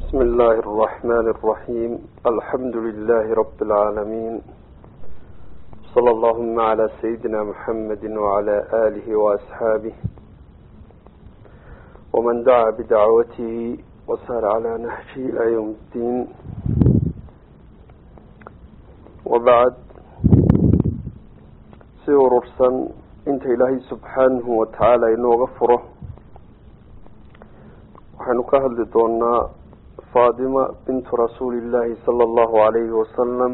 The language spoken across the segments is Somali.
بسم الله الرحمن الرحيم الحمد لله رب العالمين صلى اللهم على سيدنا محمد وعلى آله وأصحابه ومن دعا بدعوته وسار على نهجه إلى يوم الدين وبعد سيوررسا انت إلهي سبحانه وتعالى إنه غفره waxaynu ka hadli doonaa faadima bintu rasuulillaahi sala allahu calayhi wasalam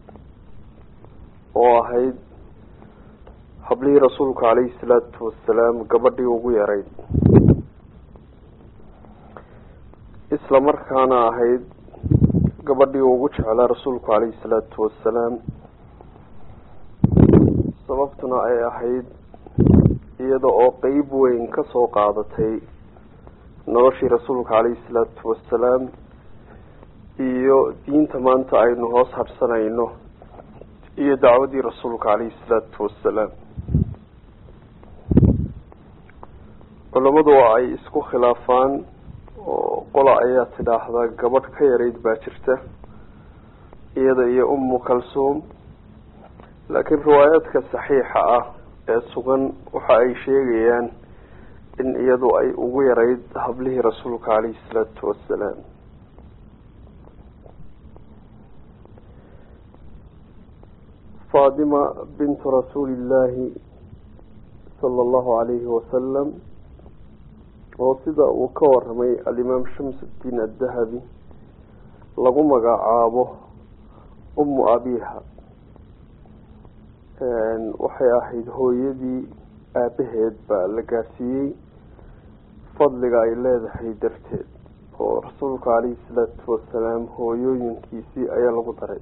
oo ahayd hablihii rasuulka calayhi salaatu wasalaam gabadhii ugu yarayd isla markaana ahayd gabadhii ugu jeclaa rasuulku calayhi salaatu wasalaam sababtuna ay ahayd iyada oo qeyb weyn kasoo qaadatay noloshii rasuulka calayhi salaatu wasalaam iyo diinta maanta aynu hoos hadhsanayno iyo dacwadii rasuulka calayhi salaatu wasalaam culammadu waa ay isku khilaafaan oo qola ayaa tidhaahdaa gabadh ka yarayd baa jirta iyada iyo ummu kalsuum laakiin riwaayaadka saxiixa ah ee sugan waxa ay sheegayaan in iyadu ay ugu yarayd hablihii rasuulka calayhi salaatu wasalaam faadima bintu rasuulillaahi sala allahu calayhi wasalam oo sida uu ka waramay alimaam shamsudiin addahabi lagu magacaabo ummu abiha waxay ahayd hooyadii aabaheed baa la gaarsiiyey fadliga ay leedahay darteed oo rasuulka calayhi salaatu wasalaam hooyooyinkiisii ayaa lagu daray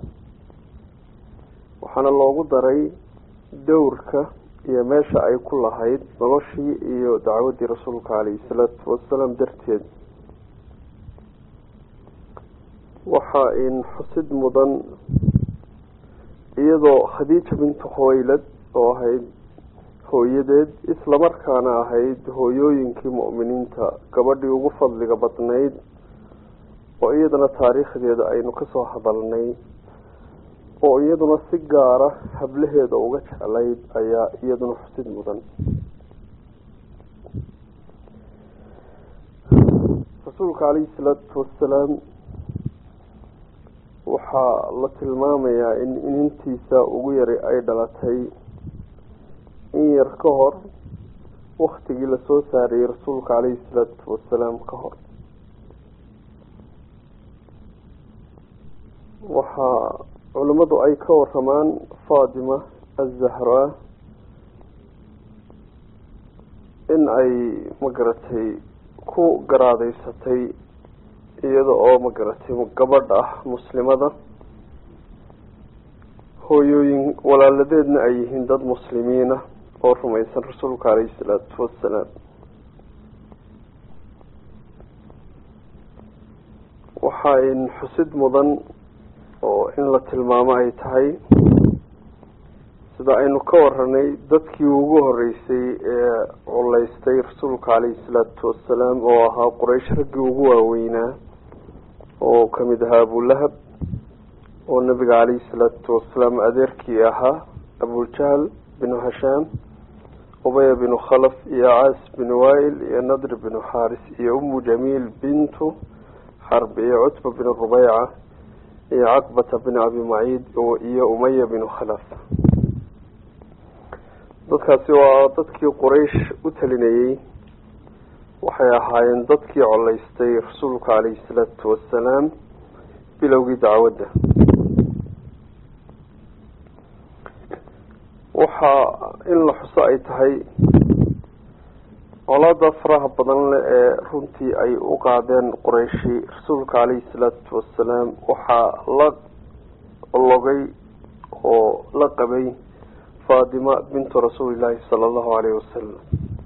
waxaana loogu daray dowrka iyo meesha ay ku lahayd noloshii iyo dacwaddii rasuulka calayhi salaatu wasalaam darteed waxaa in xusid mudan iyadoo khadiija bintu khuwaylad oo ahayd hooyadeed islamarkaana ahayd hooyooyinkii mu'miniinta gabadhii ugu fadliga badnayd oo iyadana taariikhdeeda aynu kasoo hadalnay oo iyaduna si gaara hablaheeda uga jeclayd ayaa iyaduna xusid mudan rasuulka calayhi salaatu wasalaam waxaa la tilmaamayaa in inintiisa ugu yaray ay dhalatay in yar ka hor waktigii lasoo saarayey rasuulka calayhi salaatu wasalaam ka hor waxaa culimmadu ay ka waramaan fatima azahraa in ay magaratay ku garaadeysatay iyada oo magaratay gabadh ah muslimada hooyooyin walaaladeedna ay yihiin dad muslimiina oo rumaysan rasuulka calayhi salaatu wasalaam waxa in xusid mudan oo in la tilmaamo ay tahay sida aynu ka waranay dadkii ugu horeysay ee culeystay rasuulka calayhi salaatu wasalaam oo ahaa quraysh raggii ugu waaweynaa oo kamid ahaa abulahab oo nabiga calayhi salaatu wasalaam adeerkii ahaa abuljahal binu hashaam ubaya binu khalaf iyo caas binu wail iyo nadr binu xaaris iyo umu jamiil bintu xarb iyo cutba binu rubeyca iyo caqbata bin abi maciid iyo umaya binu khalaf dadkaasi waa dadkii quraysh u talinayey waxay ahaayeen dadkii coleystay rasuulka calayhi salaatu wasalaam bilowgii dacwadda waxaa in la xuso ay tahay colaada faraha badan leh ee runtii ay u qaadeen qurayshi rasuulka calayhi salaatu wasalaam waxaa la logay oo la qabay fatima bintu rasuulillaahi sala allahu calayhi wasalam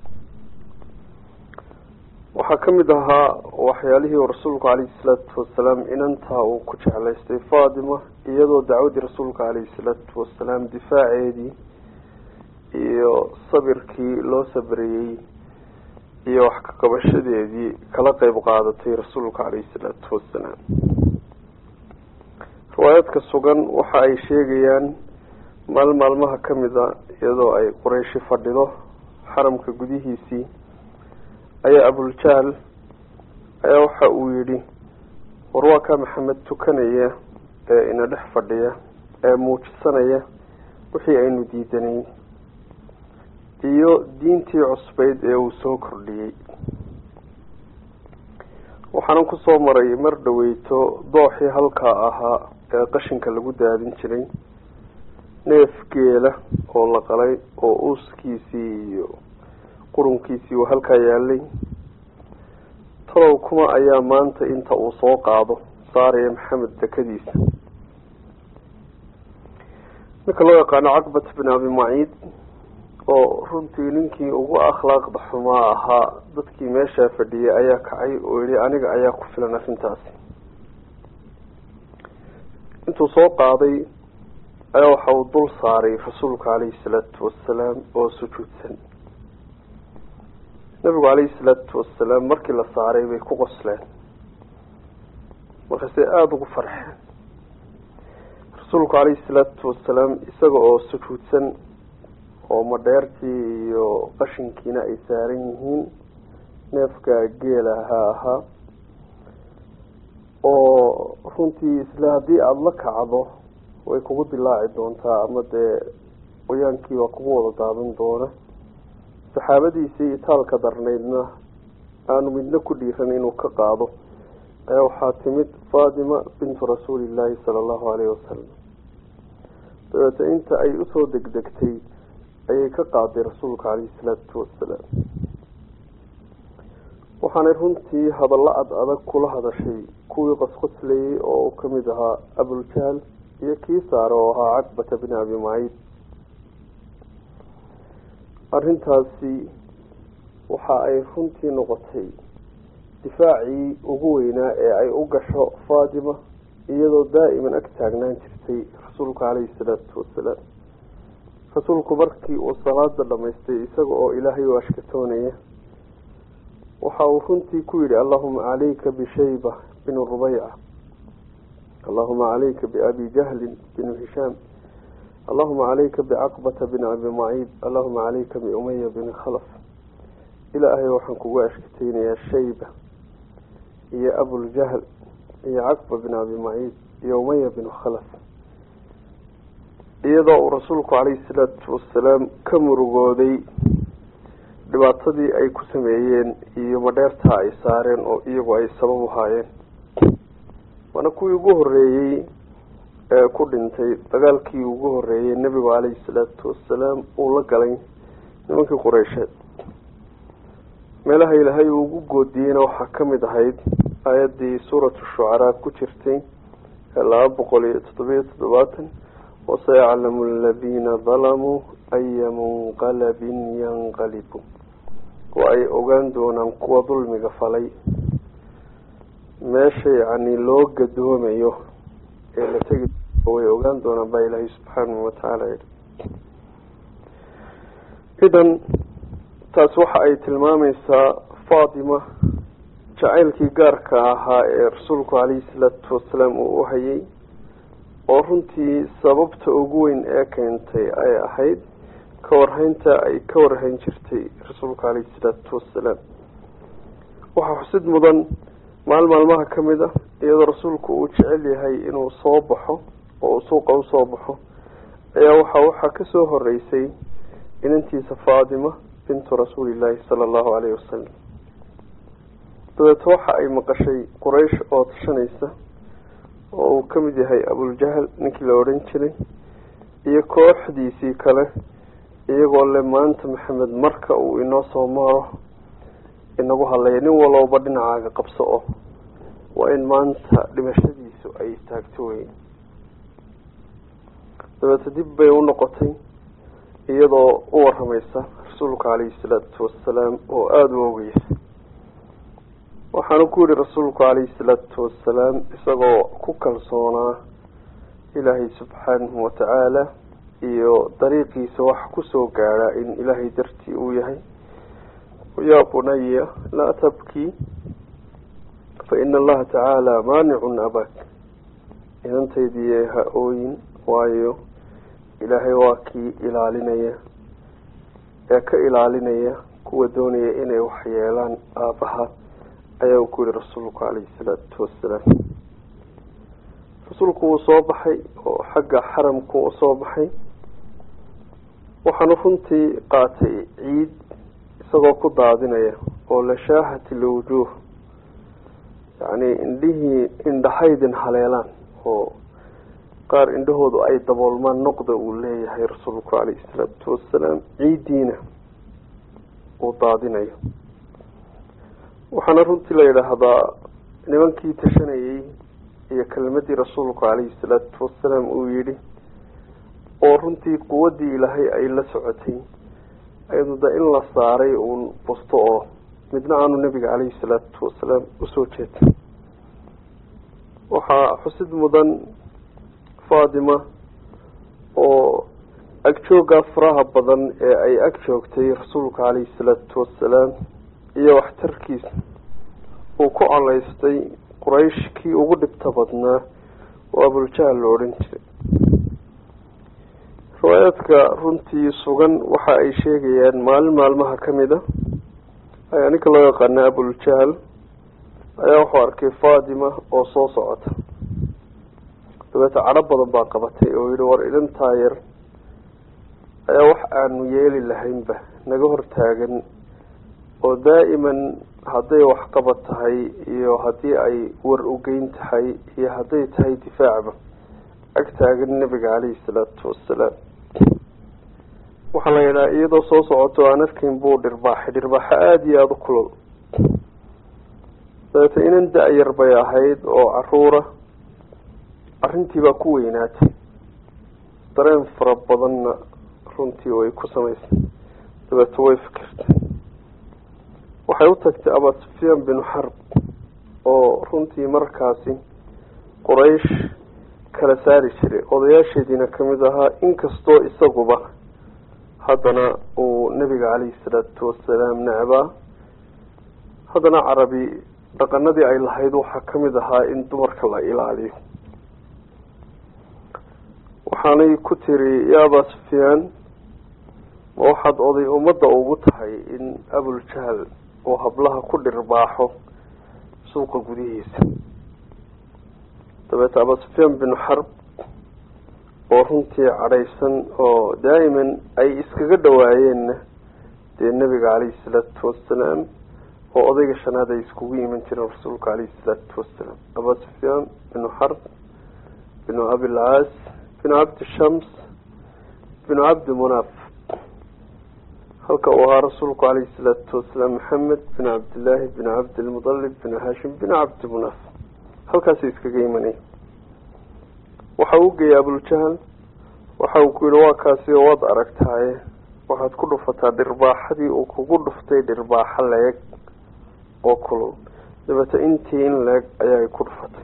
waxaa kamid ahaa waxyaalihii rasuulku calayhi salaatu wasalaam inantaa uu ku jeclaystay fatima iyadoo dacwaddii rasuulka calayhi salaatu wasalaam difaaceedii iyo sabirkii loo sabriyey iyo wax ka qabashadeedii kala qeyb qaadatay rasuulka caleyhi salaatu wasalaam riwaayaadka sugan waxa ay sheegayaan maal maalmaha kamid a iyadoo ay qurayshi fadhido xaramka gudihiisii ayaa abuljahl ayaa waxa uu yidhi war waa kaa maxamed tukanaya ee ina dhex fadhiya ee muujisanaya wixii aynu diidanayn iyo diintii cusbeyd ee uu soo kordhiyey waxaanan kusoo maray mar dhaweyto dooxii halkaa ahaa ee qashinka lagu daadin jiray neef geela oo la qalay oo uuskiisii iyo qurunkiisii uu halkaa yaalay talow kuma ayaa maanta inta uu soo qaado saaraya maxamed dekadiisa ninka loo yaqaano caqbat bin abi maciid oo runtii ninkii ugu akhlaaqda xumaa ahaa dadkii meeshaa fadhiyay ayaa kacay oo yihi aniga ayaa ku filan arrintaasi intuu soo qaaday ayaa waxa uu dul saaray rasuulka caleyhi salaatu wasalaam oo sujuudsan nabigu caleyhi salaatu wasalaam markii la saaray bay ku qosleen markaasay aada ugu farxeen rasuulku caleyhi salaatu wasalaam isaga oo sujuudsan oo madheertii iyo qashinkiina ay saaran yihiin neefka geela ha ahaa oo runtii isla haddii aada la kacdo way kugu dilaaci doontaa ama dee qoyaankiibaa kugu wada daadan doona saxaabadiisii itaalka darnaydna aanu midna ku dhiiran inuu ka qaado ayaa waxaa timid faatima bintu rasuulillaahi sala allahu caleyhi wasalam dabeete inta ay usoo degdegtay ayay ka qaaday rasuulka caleyhi salaatu wasalaam waxaanay runtii hadallo ad adag kula hadashay kuwii qosqoslayay oo uu kamid ahaa abuljahl iyo kii saare oo ahaa caqbata bin abi maciid arrintaasi waxa ay runtii noqotay difaacii ugu weynaa ee ay u gasho faatima iyadoo daa'iman ag taagnaan jirtay rasuulka caleyhi salaatu wasalaam rasuulku markii uu salaada dhamaystay isaga oo ilaahay u ashkatoonaya waxa uu runtii ku yidhi allahuma calayka bishayba binu rubeyca allahuma calayka biabi jahlin binu hishaam allahuma calayka bicaqbata bin abi maciid allahuma calayka biumaya bini khalaf ilaahay waxaan kugu ashkateynayaa shayba iyo abuljahl iyo caqba bin abi maciid iyo umaya binu khalaf iyadoo uu rasuulku caleyhi salaatu wasalaam ka murugooday dhibaatadii ay ku sameeyeen iyo madheertaa ay saareen oo iyagu ay sabab uhaayeen waana kuwii ugu horeeyey ee ku dhintay dagaalkii ugu horeeyey nebigu caleyhi salaatu wasalaam uu la galay nimankii qureysheed meelaha ilaahay uu ugu goodiyeyna waxaa kamid ahayd aayaddii suuratu shucaraa ku jirtay ee laba boqol iyo toddobiyo toddobaatan wasayaclamu aladiina dalamuu aya munqalabin yanqalibu oo ay ogaan doonaan kuwa dulmiga falay meesha yacni loo gadoomayo ee la tegi way ogaan doonaan baa ilaahay subxaanahu watacaala yihi idan taas waxa ay tilmaameysaa faatima jacaylkii gaarka ahaa ee rasuulku caleyhi salaatu wasalaam uu u hayay oo runtii sababta ugu weyn ee keentay ay ahayd ka warhaynta ay ka warhayn jirtay rasuulka caleyhi salaatu wasalaam waxaa xusid mudan maal maalmaha kamid ah iyadoo rasuulku uu jecel yahay inuu soo baxo oo uu suuqa usoo baxo ayaa waxa waxaa kasoo horeysay inantiisa faatima bintu rasuulillaahi sala allahu caleyhi wasalam dabeeto waxa ay maqashay quraysh oo tashanaysa oo uu kamid yahay abuljahl ninkii la odhan jiray iyo kooxdiisii kale iyagoo le maanta maxamed marka uu inoo soo maro inagu hadlaya nin walooba dhinacaaga qabso oo waa in maanta dhimashadiisu ay istaagto wey dabeete dib bay u noqotay iyadoo u waramaysa rasuulka caleyhi salaatu wasalaam oo aada u ogeysa waxaanu ku yihi rasuulku caleyhi salaatu wasalaam isagoo ku kalsoonaa ilaahay subxaanahu watacaala iyo dariiqiisa wax kusoo gaadha in ilaahay dartii uu yahay yaa bunaya laa tabkii faina allaha tacaala maanicun abak inantaydiiye ha ooyin waayo ilaahay waa kii ilaalinaya ee ka ilaalinaya kuwa doonaya inay waxyeelaan aabbaha ayaa ku yihi rasuulku calayhi salaatu wasalaam rasuulku wuu soo baxay oo xagga xaramku u soo baxay waxaanu runtii qaatay ciid isagoo ku daadinaya oo lashaahati lwujuuh yacni indhihii indhahaydin haleelaan oo qaar indhahoodu ay daboolmaan noqda uu leeyahay rasuulku calayhi salaatu wasalaam ciiddiina uu daadinayo waxaana runtii la yidhaahdaa nimankii tashanayey iyo kelmadii rasuulku calayhi salaatu wasalaam uu yidhi oo runtii quwaddii ilaahay ay la socotay ayadu da in la saaray uun busto oo midna aanu nebiga calayhi salaatu wasalaam usoo jeedin waxaa xusid mudan fatima oo agjooggaa faraha badan ee ay ag joogtay rasuulka calayhi salaatu wasalaam iyo waxtarkiisa uu ku colaystay quraysh kii ugu dhibta badnaa oo abuljahal la odhan jiray riwaayaadka runtii sugan waxa ay sheegayaan maalin maalmaha kamid a ayaa ninka loo yaqaana abuljahal ayaa wuxuu arkay fatima oo soo socota dabeeta cadho badan baa qabatay oo yihi war idantaa yar ayaa wax aanu yeeli lahaynba naga hortaagan oo daa'iman hadday waxqabad tahay iyo haddii ay war ugeyn tahay iyo hadday tahay difaacba ag taagan nebiga caleyhi salaatu wasalaam waxaa la yidhaha iyadoo soo socoto aan arkayn buu dhirbaaxay dhirbaaxo aada iyo aada u kulol dabeeta inan da-yar bay ahayd oo caruura arrintii baa ku weynaatay dareen fara badanna runtii way ku samaysay dabeeta way fikirtay waxay u tagtay abaa sufyaan binu xarb oo runtii markaasi quraysh kala saari jiray odayaasheediina kamid ahaa inkastoo isaguba haddana uu nebiga caleyhi salaatu wasalaam necbaa haddana carabi dhaqanadii ay lahayd waxaa kamid ahaa in dumarka la ilaaliyo waxaanay ku tiri ya abaa sufyaan ma waxaad oday ummadda ugu tahay in abuljahal uu hablaha ku dhirbaaxo suuqa gudihiisa dabeeta abaa sufyaan binu xarb oo runtii cadhaysan oo daa'iman ay iskaga dhawaayeenna dee nebiga caleyhi salaatu wasalaam oo odayga shanaad ay iskugu iman jireen rasuulka caleyhi salaatu wasalaam abaa sufyaan binu xarb binu abilcaas binu cabdi shams binu cabdi munaaf halka uu ahaa rasuulku caleyhi salaatu wasalaam maxamed binu cabdillaahi binu cabdilmudalib binu hashim binu cabdi munaaf halkaasay iskaga imanay waxa uu geeyay abuljahal waxa uu ku yihi waa kaasi oo waad aragtaaye waxaad ku dhufataa dhirbaaxadii uu kugu dhuftay dhirbaaxo leeg oo kulul dabeeta intii in leeg ayaay ku dhufatay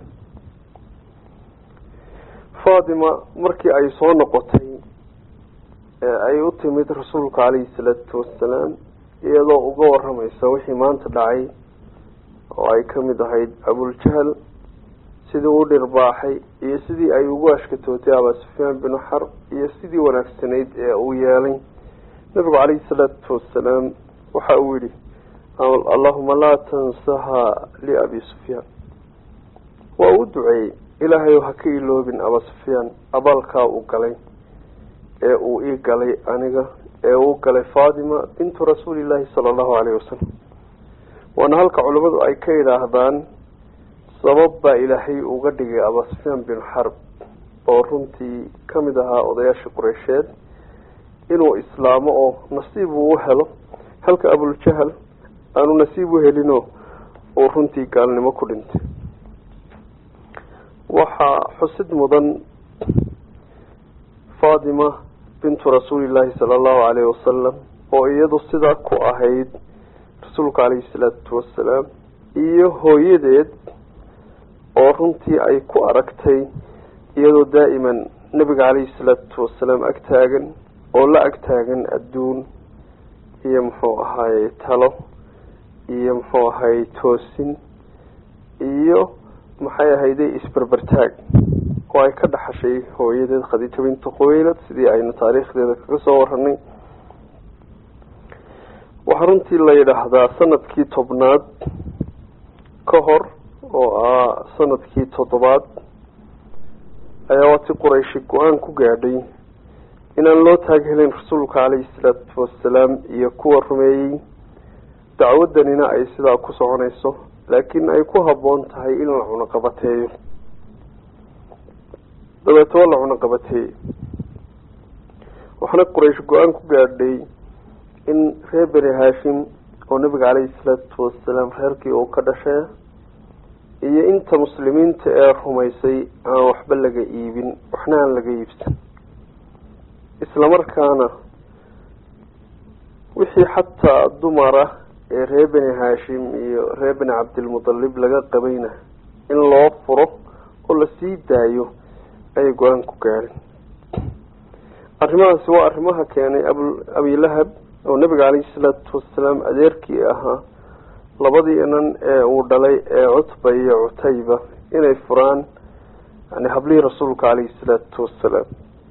fatima markii ay soo noqotay ee ay u timid rasuulka caleyhi salaatu wasalaam iyadoo uga waramaysa wixii maanta dhacay oo ay kamid ahayd abuljahal sidii u dhirbaaxay iyo sidii ay ugu ashkatootay abaa sufyaan binu xarb iyo sidii wanaagsanayd ee uu yeelay nabigu caleyhi salaatu wasalaam waxa uu yihi allahuma laa tansaha liabi sufyaan waa uu duceeyey ilaahayow ha ka iloobin abaa sufyaan abaalkaa uu galay ee uu ii galay aniga ee uu galay fatima bintu rasuulillaahi sala allahu caleyhi wasalam waana halka culimmadu ay ka yidhaahdaan sabab baa ilaahay uga dhigay abaa sufyaan binu xarb oo runtii kamid ahaa odayaasha qureysheed inuu islaamo oo nasiib uu u helo halka abuljahal aanu nasiib u helino uu runtii gaalnimo ku dhintay waxaa xusid mudan fatima bintu rasuulillaahi sala allahu caleyhi wasalam oo iyadu sidaa ku ahayd rasuulka caleyhi salaatu wasalaam iyo hooyadeed oo runtii ay ku aragtay iyadoo daa'iman nebiga caleyhi salaatu wasalaam ag taagan oo la ag taagan adduun iyo muxuu ahaaye talo iyo muxuu ahay toosin iyo maxay ahayday isberbertaag oo ay ka dhaxashay hooyadeed khadiija bintu khuwaylad sidii aynu taariikhdeeda kaga soo waranay waxaa runtii la yidhaahdaa sanadkii tobnaad ka hor oo ah sanadkii toddobaad ayaa waati qurayshi go-aan ku gaadhay inaan loo taaghelin rasuulka caleyhi salaatu wasalaam iyo kuwa rumeeyey dacwadanina ay sidaa ku soconayso laakiin ay ku habboon tahay in la cunaqabateeyo dabeeto la cunaqabateeyey waxaana quraysh go-aan ku gaadhay in reer beni haashim oo nabiga caleyhi salaatu wasalaam reerkii uu ka dhashay iyo inta muslimiinta ee rumaysay aan waxba laga iibin waxna aan laga iibsan islamarkaana wixii xataa dumar ah ee reer beni haashim iyo reer beni cabdilmudalib laga qabayna in loo furo oo lasii daayo ayay go-aan ku gaadhin arrimahaasi waa arrimaha keenay abu abilahab oo nabiga caleyhi salaatu wasalaam adeerkii ahaa labadii inan ee uu dhalay ee cutba iyo cutayba inay furaan yani hablihii rasuulka caleyhi salaatu wasalaam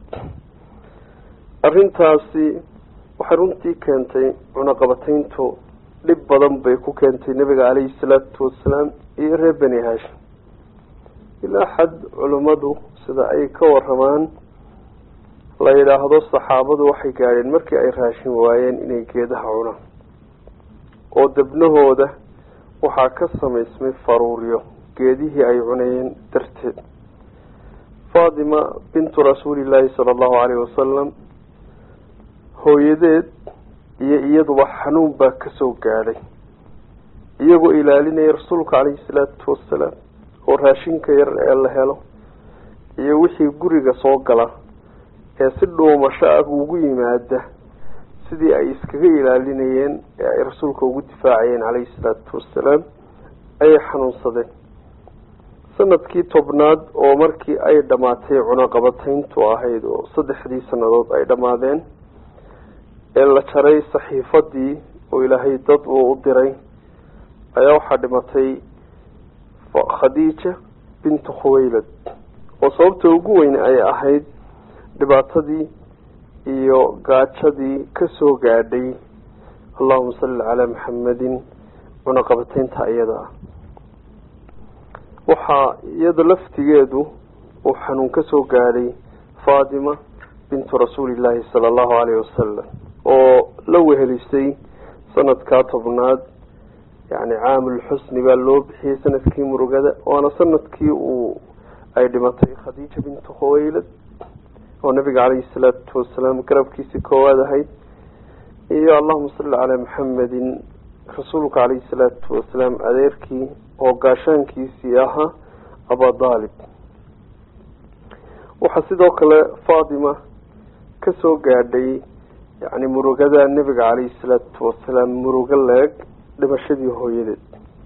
arrintaasi waxay runtii keentay cunaqabateyntu dhib badan bay ku keentay nabiga caleyhi salaatu wasalaam iyo reer beni haashim ilaa xad culimmadu sida ay ka waramaan la yidhaahdo saxaabadu waxay gaadheen markii ay raashin waayeen inay geedaha cunaan oo debnahooda waxaa ka samaysmay faruuryo geedihii ay cunayeen darteed faatima bintu rasuulillaahi sala allahu caleyhi wasalam hooyadeed iyo iyaduba xanuun baa kasoo gaadhay iyagoo ilaalinaya rasuulka caleyhi salaatu wasalaam oo raashinka yar ee la helo iyo wixii guriga soo gala ee si dhuumasho ah ugu yimaada sidii ay iskaga ilaalinayeen ee ay rasuulka ugu difaacayeen caleyhi salaatu wasalaam ayay xanuunsadeen sanadkii tobnaad oo markii ay dhammaatay cunaqabateyntu ahayd oo saddexdii sanadood ay dhammaadeen ee la jaray saxiifadii oo ilaahay dad uu u diray ayaa waxaa dhimatay khadiija bintu khuwaylad oo sababta ugu weyn ay ahayd dhibaatadii iyo gaajadii kasoo gaadhay allahuma salli calaa maxamedin cunaqabateynta iyada ah waxaa iyada laftigeedu uu xanuun kasoo gaadhay faatima bintu rasuulillaahi sala allahu caleyhi wasalam oo la wehelisay sanadkaa tobnaad yani caamulxusni baa loo bixiyey sanadkii murugada waana sanadkii uu ay dhimatay khadiija bintu khuwaylad oo nabiga caleyhi salaatu wasalaam garabkiisii koowaad ahayd iyo allahuma salli calaa maxamedin rasuulka caleyhi salaatu wasalaam adeerkii oo gaashaankiisii ahaa abadaalib waxaa sidoo kale faatima kasoo gaadhay yani murugada nebiga caleyhi salaatu wasalaam murugo leeg dhimashadii hooyadeed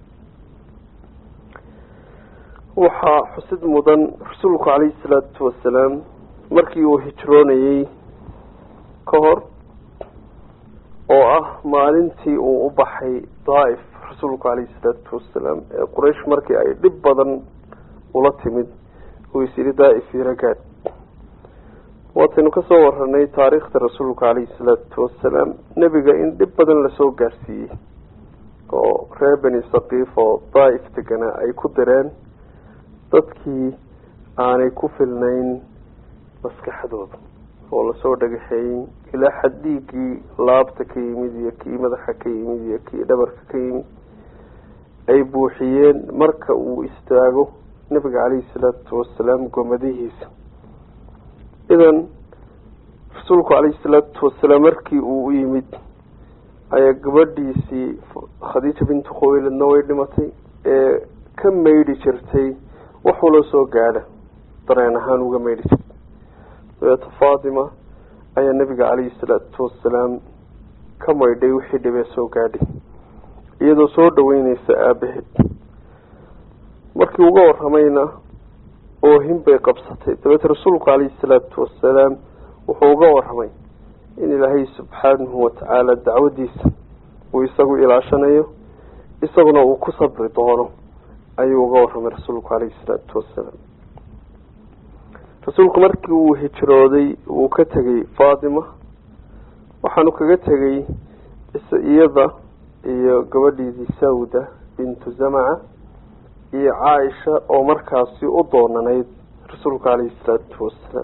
waxaa xusid mudan rasuulku caleyhi salaatu wasalaam markii uu hijroonayey ka hor oo ah maalintii uu u baxay daaif rasuulku caleyhi salaatu wasalaam ee quraysh markii ay dhib badan ula timid uu is yidhi daaif iragaad waataynu kasoo waranay taariikhda rasuulka caleyhi salaatu wasalaam nebiga in dhib badan lasoo gaarsiiyey oo reer beni sakiif oo daaif deganaa ay ku direen dadkii aanay ku filnayn maskaxdooda oo lasoo dhagaxeeyey ilaa xad dhiiggii laabta ka yimid iyo kii madaxa ka yimid iyo kii dhabarka ka yimid ay buuxiyeen marka uu istaago nabiga caleyhi salaatu wasalaam gomadihiisa idan rasuulku caleyhi salaatu wasalaam markii uu u yimid ayaa gabadhiisii khadiija bintu khuweyladna way dhimatay ee ka maydhi jirtay waxula soo gaadha dareen ahaan uga maydhi jirtay dabeeto faatima ayaa nabiga caleyhi salaatu wasalaam ka maydhay wixii dhibee soo gaadhay iyadoo soo dhaweyneysa aabaheed markii uga waramayna oohin bay qabsatay dabeete rasuulku caleyhi salaatu wasalaam wuxuu uga waramay in ilaahay subxaanahu watacaala dacwadiisa uu isagu ilaashanayo isaguna uu ku sabri doono ayuu uga warramay rasuulku calayhi salaatu wasalaam rasuulku markii uu hijrooday uu ka tegay faatima waxaanu kaga tegay iyada iyo gabadhiidii sawda bintu zamaca iyo caaisha oo markaasi u doonanayd rasuulka calayhi salaatu wasalaam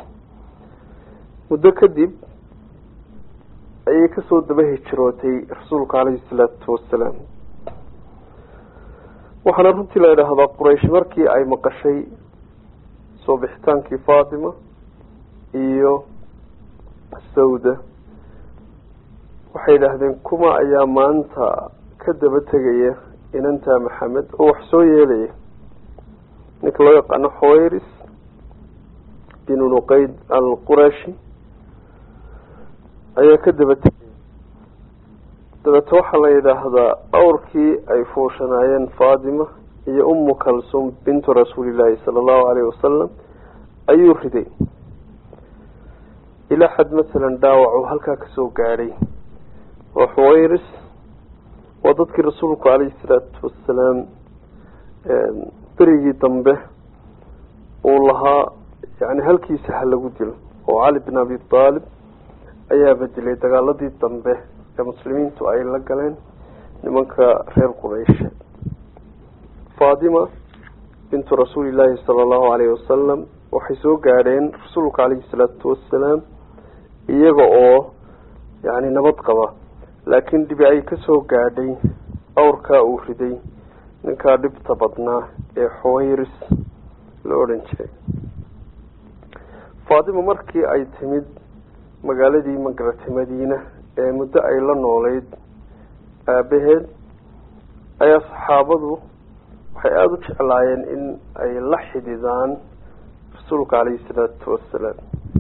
muddo kadib ayay kasoo daba hijrootay rasuulka calayhi salaatu wasalaam waxaana runtii la idhaahdaa quraysh markii ay maqashay soo bixitaankii faatima iyo sawda waxay idhaahdeen kuma ayaa maanta ka daba tegaya inantaa maxamed oo wax soo yeelaya ninka loo yaqaano xawayris binu nuqeyd alqurashi ayaa ka daba tegaya dabeete waxaa la yidhaahdaa awrkii ay fuushanaayeen faatima iyo umu kalsum bintu rasuulillaahi sala allahu alayhi wasalam ayuu riday ilaa xad masalan dhaawac uu halkaa kasoo gaadhay oo xuwayris waa dadkii rasuulku calayhi salaatu wasalaam berigii dambe uu lahaa yani halkiisa ha lagu dilo oo cali bin abi aalib ayaa bedelay dagaaladii dambe ee muslimiintu ay la galeen nimanka reer qurayshe faatima bintu rasuulillaahi sala allahu alayhi wasalam waxay soo gaadheen rasuulka calayhi salaatu wasalaam iyaga oo yani nabad qaba laakiin dhibi ay kasoo gaadhay awrkaa uu riday ninkaa dhibta badnaa ee xuwayris la odhan jiray faatima markii ay timid magaaladii magaratay madiina ee muddo ay la noolayd aabaheed ayaa saxaabadu waxay aada u jeclaayeen in ay la xididaan rasuulka calayhi salaatu wasalaam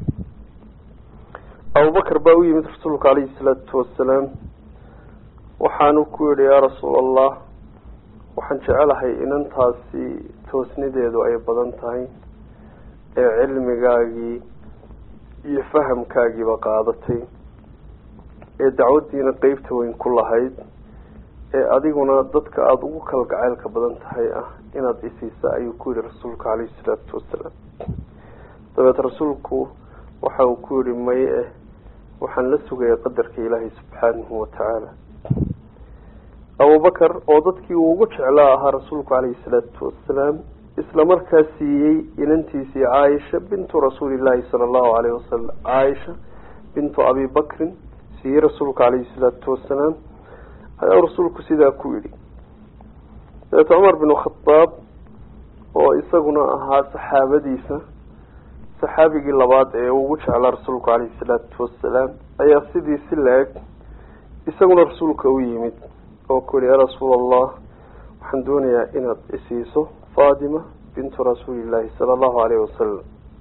abubakar baa u yimid rasuulka calayhi salaatu wasalaam waxaanu ku yihi yaa rasuul allah waxaan jecelahay inantaasi toosnideedu ay badan tahay ee cilmigaagii iyo fahamkaagiiba qaadatay ee dacwaddiina qeybta weyn ku lahayd ee adiguna dadka aada ugu kala gaceylka badan tahay ah inaad isiisa ayuu ku yihi rasuulka calayhi salaatu wasalaam dabeed rasuulku waxa uu ku yihi may eh waxaan la sugaya qadarka ilaahay subxaanahu watacaala abubakar oo dadkii uu ugu jeclaa ahaa rasuulku calayhi salaatu wasalaam isla markaa siiyey inantiisii caaisha bintu rasuulillaahi sala allahu alayhi wasalam caaisha bintu abi bakrin siiyey rasuulka calayhi salaatu wasalaam ayaa rasuulku sidaa ku yidhi dabeete cumar bin khadaab oo isaguna ahaa saxaabadiisa saxaabigii labaad ee ugu jeclaa rasuulku calayhi salaatu wasalaam ayaa sidii si la-eg isaguna rasuulka u yimid oo ku yihi yaa rasuul allah waxaan doonayaa inaad isiiso faatima bintu rasuulillaahi sala allahu alayhi wasalam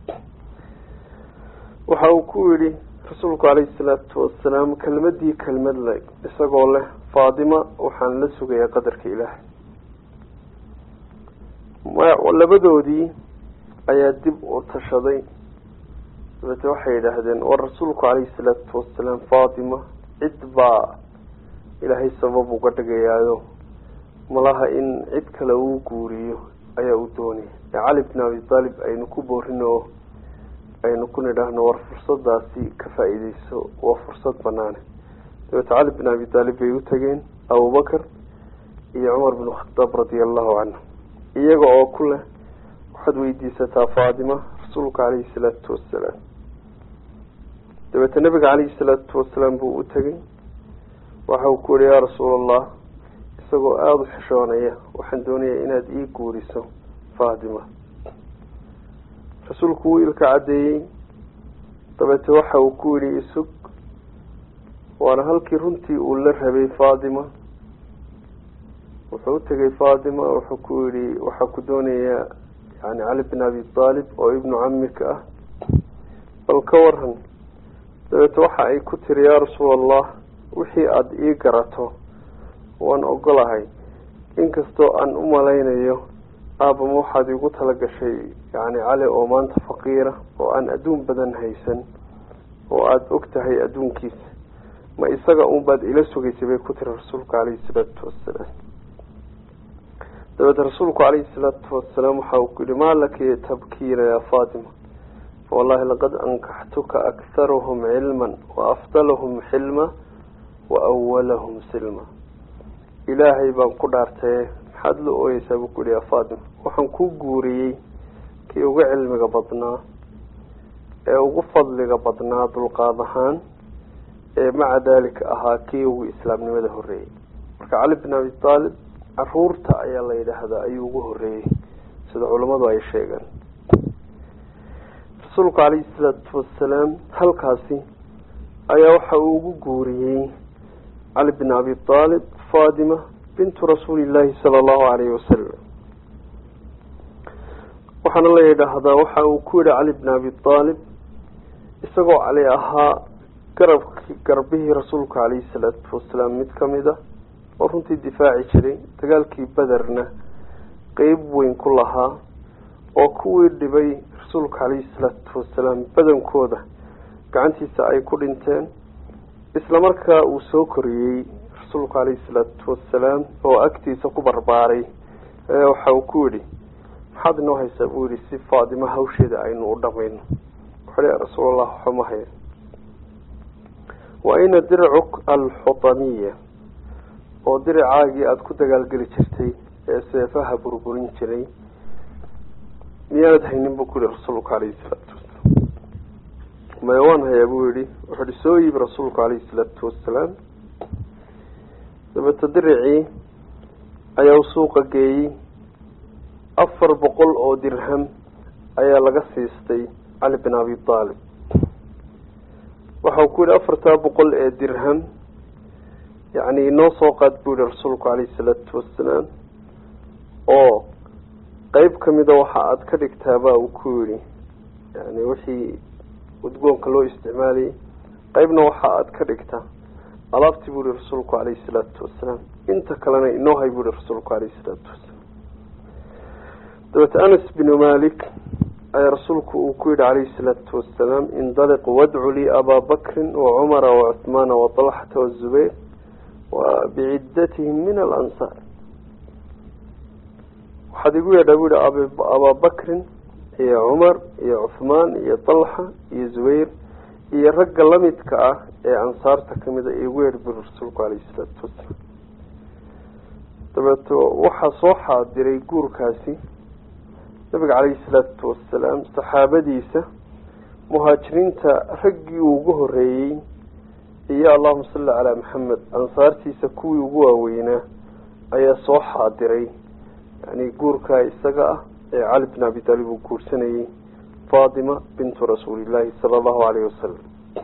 waxa uu ku yidhi rasuulku calayhi salaatu wasalaam kelmadii kelmad le isagoo leh faatima waxaan la sugayaa qadarka ilaahay labadoodii ayaa dib u tashaday dabeete waxay yidhaahdeen war rasuulku calayhi salaatu wasalaam faatima cid baa ilaahay sabab uga dhigayaayo malaha in cid kale uu guuriyo ayaa uu doonaya ee cali bin abi taalib aynu ku boorino oo aynu ku nidhaahno war fursadaasi ka faa-iideyso waa fursad banaane dabeete cali bin abi taalib bay u tageen abubakar iyo cumar bin khadaab radia allahu canhu iyaga oo ku leh waxaad weydiisataa faatima rasuulka calayhi salaatu wasalaam dabeete nabiga calayhi salaatu wasalaam buu u tegay waxa uu ku yihi yaa rasuul allah isagoo aada u xishoonaya waxaan doonayaa inaad ii guuriso faatima rasuulku wuu ilka caddeeyey dabeete waxa uu ku yihi isug waana halkii runtii uu la rabay faatima wuxuu utegay faatima wuxuu ku yihi waxaa ku doonayaa yani cali bin abi taalib oo ibnu camika ah bal ka waran dabeete waxa ay ku tiri yaa rasuul allah wixii aada ii garato waan ogolahay inkastoo aan u malaynayo aabama waxaad igu tala gashay yani cali oo maanta faqiira oo aan adduun badan haysan oo aada og tahay adduunkiisa ma isaga un baad ila sugaysay bay ku tiri rasuulka calayhi salaatu wasalaam dabeed rasuulku calayhi salaatu wasalaam waxa uu ku yihi maa laki tabkiina yaa fatima fawallahi laqad ankaxtuka akharuhum cilman waafdalahum xilma waawalahum silma ilaahay baan ku dhaartaye maxaad la ooyeysaa buu ku yihi yaa fatima waxaan ku guuriyey kii ugu cilmiga badnaa ee ugu fadliga badnaa dulqaad ahaan ee maca daalika ahaa kii ugu islaamnimada horeeyey marka cali bin abi taalib caruurta ayaa la yidhaahdaa ayuu ugu horeeyey sida culammadu ay sheegeen rasuulku calayhi salaatu wasalaam halkaasi ayaa waxa uu ugu guuriyey cali bin abi taalib fatima bintu rasuuli llaahi sala allahu alayhi wasalam waxaana la yidhaahdaa waxa uu ku yihi cali bin abi taalib isagoo cali ahaa garabki garbihii rasuulka calayhi salaatu wasalaam mid kamid a oo runtii difaaci jiray dagaalkii bederna qeyb weyn ku lahaa oo kuwii dhibay rasuulka calayhi salaatu wasalaam badankooda gacantiisa ay ku dhinteen isla markaa uu soo koriyey rasuulku calayhi salaatu wasalaam oo agtiisa ku barbaaray ayaa waxa uu ku yidhi maxaad inoo haysaa buu yihi si faadimo hawsheeda aynu u dhamayno wuxuu ya rasuulallah waxuma haya wa ina dircuk alxutamiya oo diricaagii aada ku dagaalgeli jirtay ee seefaha burburin jiray miyaanad haynin buu ku yihi rasuulku calayhi salaatu wasalaam maya waan hayaa buu yihi wuxuu ihi soo iibi rasuulku calayhi salaatu wasalaam dabeeta diricii ayaa u suuqa geeyey afar boqol oo dirham ayaa laga siistay cali bin abi taalib waxau ku yihi afartaa boqol ee dirham yacni inoo soo qaad buu yihi rasuulku calayhi salaatu wasalaam oo qeyb kamida waxa aada ka dhigtaabaa uu ku yihi yani wixii udgoonka loo isticmaalayay qeybna waxa aada ka dhigtaa alaabtii buu yihi rasuulku calayhi salaatu wasalaam inta kalena inoo hay buu yihi rasuulku calayhi salaatu wasalaam dabeete anas binu malik ayaa rasuulku uu ku yihi calayhi salaatu wasalaam indaliq wadcu lii abaa bakrin wacumara wacuhmaana waطalxata wazubayr wa biciddatihim min alansaar waxaad igu yeedhaa bu yihi abaa bakrin iyo cumar iyo cuhmaan iyo talxa iyo zubayr iyo ragga lamidka ah ee ansaarta kamida igu yeedh buri rasuulku calayhi salaatu wasalaam dabeeto waxaa soo xaadiray guurkaasi nabiga calayhi salaatu wasalaam saxaabadiisa muhaajiriinta raggii uu ugu horeeyey iyo allahuma salli calaa maxamed ansaartiisa kuwii ugu waaweynaa ayaa soo xaadiray yani guurkaa isaga ah ee cali bin abi taalib uu guursanayey fatima bintu rasuulillaahi sala allahu alayhi wasalam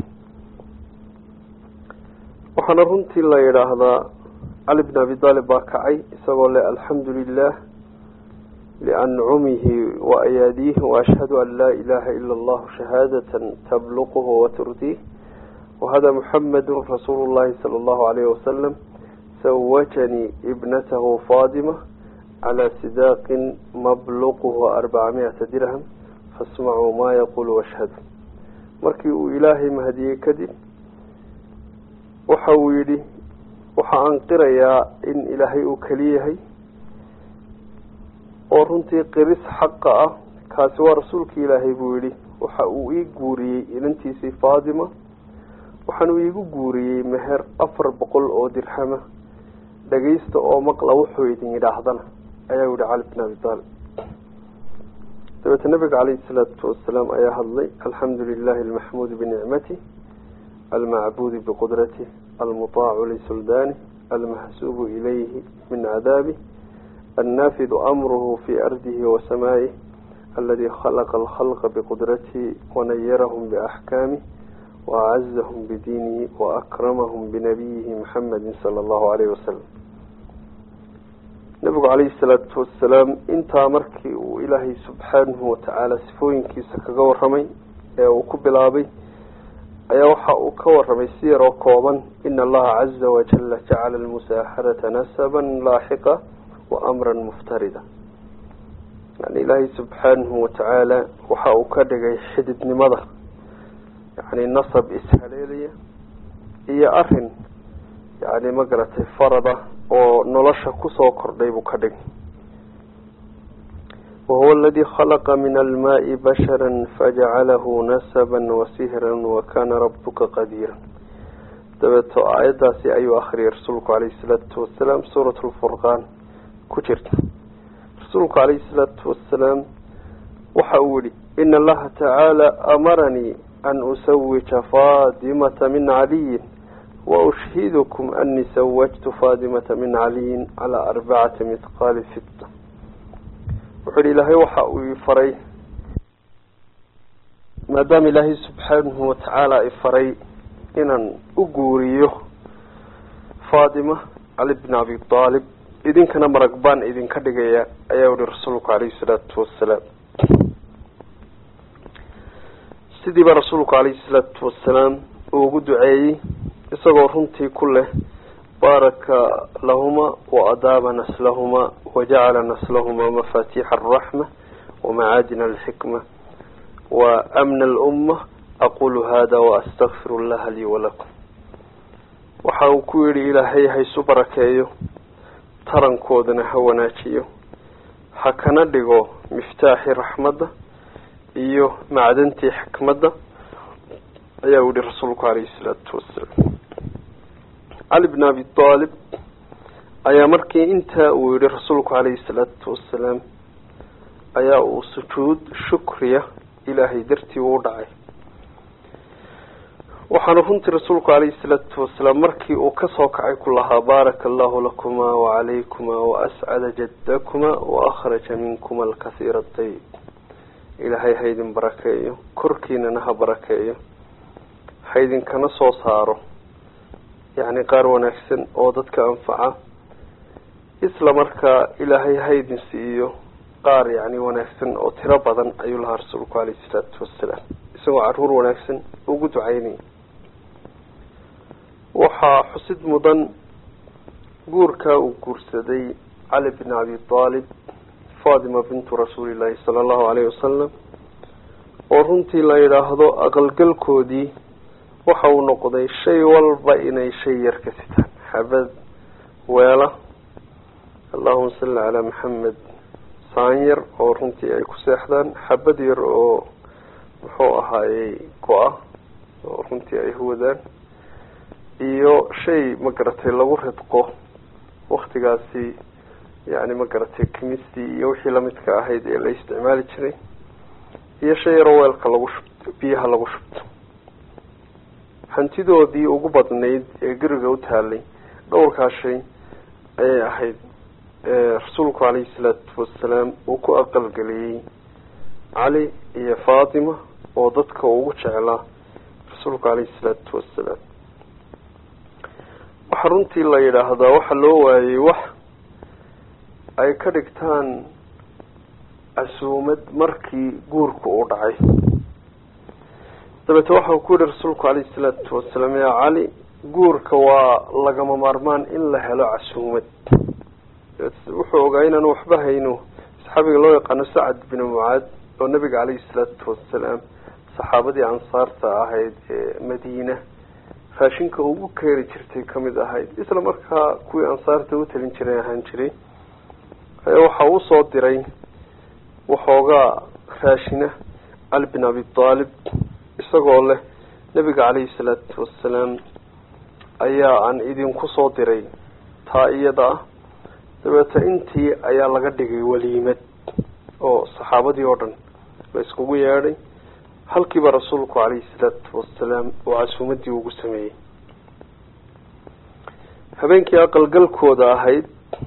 waxaana runtii la yidhaahdaa cali bin abi taalib baa kacay isagoo le alxamdu lilah liancumihi waayaadiihi waashhadu an laa ilaha ila allahu shahaadatan tabluquhu waturdiih wahada muxamadu rasuulu llahi sala allahu alayhi wasalam sawajanii ibnatahu fatima calaa sidaaqin mabluquhu arbaca miyata dirham fasmacuu maa yaqulu washhadu markii uu ilaahay mahadiyey kadib waxa uu yidhi waxa aan qirayaa in ilaahay uu keliyahay oo runtii qiris xaqa ah kaasi waa rasuulki ilaahay buu yidhi waxa uu ii guuriyey inantiisii fatima waxaanuu iigu guuriyey meher afar boqol oo dirhama dhagaysta oo maqla wuxuu idin yidhaahdana ayaa yihi cali bin abi taalib dabeete nabiga calayhi salaatu wasalaam ayaa hadlay alxamdu lilahi almaxmuudi binicmatih almacbuudi biqudratih almutaacu lisuldanih almahsuubu ilayhi min cadaabih النافذ أمره في أرضه وسمائه الذي خلق الخلق بقدرته ونيرهم بأحكامه وأعزهم بدينه وأكرمهم بنبيه محمد صلى الله عليه وسلم nabigu calayhi salaatu wasalaam intaa markii uu ilaahay subxaanahu watacaala sifooyinkiisa kaga waramay ee uu ku bilaabay ayaa waxa uu ka waramay si yaroo kooban ina allaha caza wajala jacala almusaaharata nasaban laaxiqa wa amran muftarida yani ilaahay subxaanahu watacaala waxa uu ka dhigay xididnimada yani nasab ishaleelaya iyo arin yani magaratay farada oo nolosha kusoo kordhay buu ka dhigay wahuwa aladii khalaqa min almaai bashara fajacalahu nasaba wasihra wakana rabuka qadiira dabeeto aayaddaasi ayuu akriyay rasuulku calayhi salaatu wasalaam suurat lfurqaan ku jirta rasuulku calayhi salaatu wasalaam waxa uu yihi ina allaha tacaala amaranii an usawija faadimata min caliyin waushhidukum ani sawajtu faadimata min caliyin calaa arbacati mithqaali fita wuxuu yihi ilaahay waxa uu ifaray maadaama ilaahay subxaanahu watacaala ifaray inaan u guuriyo faadima cali bn abi aalib idinkana marag baan idinka dhigaya ayaa yihi rasuulku calayhi salaatu wasalaam sidiiba rasuulku calayhi salaatu wasalaam uu ugu duceeyey isagoo runtii ku leh baaraka lahuma waadaaba naslahuma wajacala naslahuma mafatiixa alraxma wamacaadina alxikma wa amna alumma aqulu hada waastakfiru llaha lii walakum waxa uu ku yihi ilaahay haysu barakeeyo tarankoodana ha wanaajiyo ha kana dhigo miftaaxii raxmadda iyo macdantii xikmadda ayaa u yihi rasuulku calayhi salaatu wasalaam cali bn abi aalib ayaa markii intaa uu yihi rasuulku calayhi salaatu wasalaam ayaa uu sujuud shukriya ilaahay dartii uu dhacay waxaana runtii rasuulku calayhi salaatu wasalaam markii uu kasoo kacay ku lahaa baaraka allahu lakuma wacalaykumaa waascada jadakuma waakhraja minkuma alkasiira dayib ilaahay haydin barakeeyo korkiinana ha barakeeyo haydinkana soo saaro yacni qaar wanaagsan oo dadka anfaca isla markaa ilaahay haydin siiyo qaar yacni wanaagsan oo tiro badan ayuu lahaa rasuulku calayhi salaatu wasalaam isagoo caruur wanaagsan ugu ducaynaya waxaa xusid mudan guurkaa uu guursaday cali bn abi aalib fatima bintu rasuulillahi sala allahu alayhi wasalam oo runtii la yidhaahdo aqalgalkoodii waxa uu noqday shay walba inay shay yar ka sitaan xabad weela allahuma salli calaa maxamed saan yar oo runtii ay ku seexdaan xabad yar oo muxuu ahaayey go-a oo runtii ay huwadaan iyo shay magaratay lagu ridqo waktigaasi yani magaratay kimistii iyo wixii lamidka ahayd ee la isticmaali jiray iyo shay yaroo weelka lagu shubto biyaha lagu shubto hantidoodii ugu badnayd ee guriga u taalay dhowrkaa shay ayay ahayd rasuulku calayhi salaatu wasalaam uu ku aqalgeliyey cali iyo fatima oo dadka ugu jeclaa rasuulku calayhi salaatu wasalaam waxaa runtii la yidhaahdaa waxa loo waayey wax ay ka dhigtaan casuumad markii guurku uu dhacay dabeete waxau ku yihi rasuulku calayhi salaatu wasalaam yaa cali guurka waa lagama maarmaan in la helo casuumad wuxuu ogaa inaanu waxba hayno saxaabiga loo yaqaano sacad bin mucaad oo nabiga calayhi salaatu wasalaam saxaabadii ansaarta ahayd ee madiina raashinka ugu keeni jirtay kamid ahayd isla markaa kuwii ansaarta u talin jiray ahaan jiray ayaa waxa uu soo diray waxoogaa raashina cali bin abi aalib isagoo leh nabiga calayhi salaatu wasalaam ayaa aan idinku soo diray taa iyada ah dabeeta intii ayaa laga dhigay waliimad oo saxaabadii oo dhan la iskugu yeedhay halkiiba rasuulku calayhi salaatu wasalaam oo casuumadii ugu sameeyey habeenkii aqalgalkooda ahayd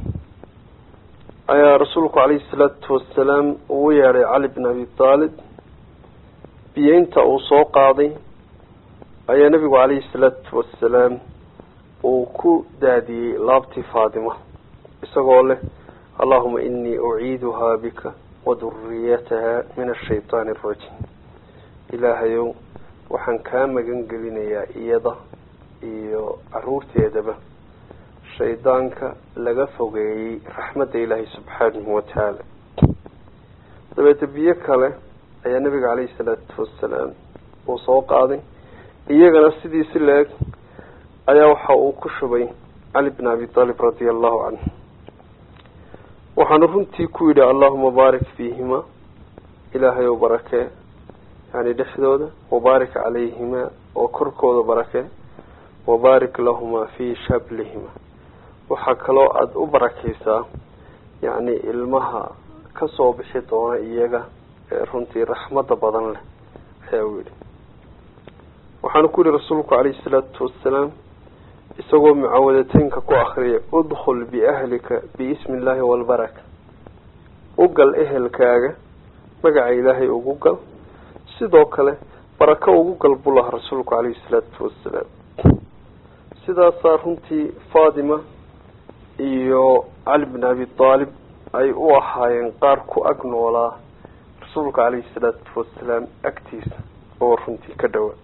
ayaa rasuulku calayhi salaatu wasalaam uu yeedhay cali bin abi aalib biyeynta uu soo qaaday ayaa nabigu calayhi salaatu wasalaam uu ku daadiyey laabtii faadima isagoo leh allahuma inii uciiduhaa bika waduriyataha min ashaytaani arajiim ilaahayow waxaan kaa magan gelinayaa iyada iyo caruurteedaba shaydaanka laga fogeeyey raxmadda ilaahay subxaanahu watacaala dabeete biyo kale ayaa nabiga caleyhi salaatu wasalaam uu soo qaaday iyagana sidii si la-eg ayaa waxa uu ku shubay cali bin abi aalib radia allahu canhu waxaanu runtii ku yidhi allahuma baarik fiihima ilaahay oo barakee yani dhexdooda wabaarik calayhima oo korkooda barakee wabaarik lahuma fii shablihima waxaa kaloo aada u barakeysaa yacni ilmaha kasoo bixi doona iyaga ee runtii raxmada badan leh ayaa u yidhi waxaanu ku yihi rasuulku calayhi salaatu wassalaam isagoo mucawadateynka ku akriyay udkhul biahlika biismi illaahi walbaraka u gal ehelkaaga magaca ilaahay ugu gal sidoo kale barako ugu gal buu lahaa rasuulku calayhi salaatu wassalaam sidaasaa runtii fatima iyo cali bin abi aalib ay u ahaayeen qaar ku ag noolaa rasuulka calayhi salaatu wasalaam agtiisa oo runtii ka dhowa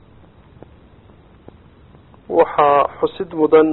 waxaa xusid mudan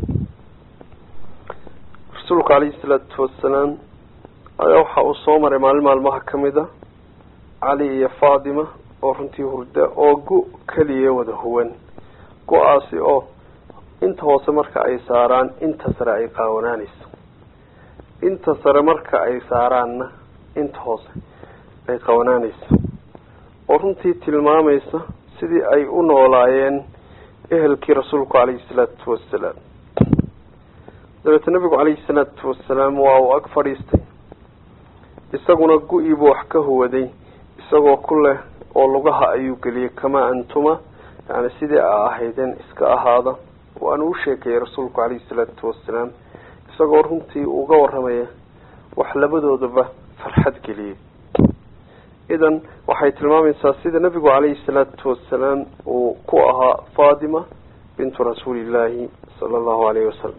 rasuulka calayhi salaatu wasalaam ayaa waxa uu soo maray maalin maalmaha kamid a cali iyo fatima oo runtii hurda oo gu keliya wada huwan go-aasi oo inta hoose marka ay saaraan inta sare ay qaawanaanayso inta sare marka ay saaraanna inta hoose ay qawanaanayso oo runtii tilmaamaysa sidii ay u noolaayeen ehelkii rasuulku calayhi salaatu wasalaam dabeete nabigu calayhi salaatu wasalaam waa uu ag fadhiistay isaguna gu-iibuu wax ka huwaday isagoo ku leh oo lugaha ayuu geliyey kamaa antuma yani sidii a ahaydeen iska ahaada waanu u sheekeeyey rasuulku calayhi salaatu wasalaam isagoo runtii uga waramaya wax labadoodaba farxad geliyey idan waxay tilmaamaysaa sida nabigu calayhi salaatu wasalaam uu ku ahaa fatima bintu rasuulillaahi sala allahu alayhi wasalam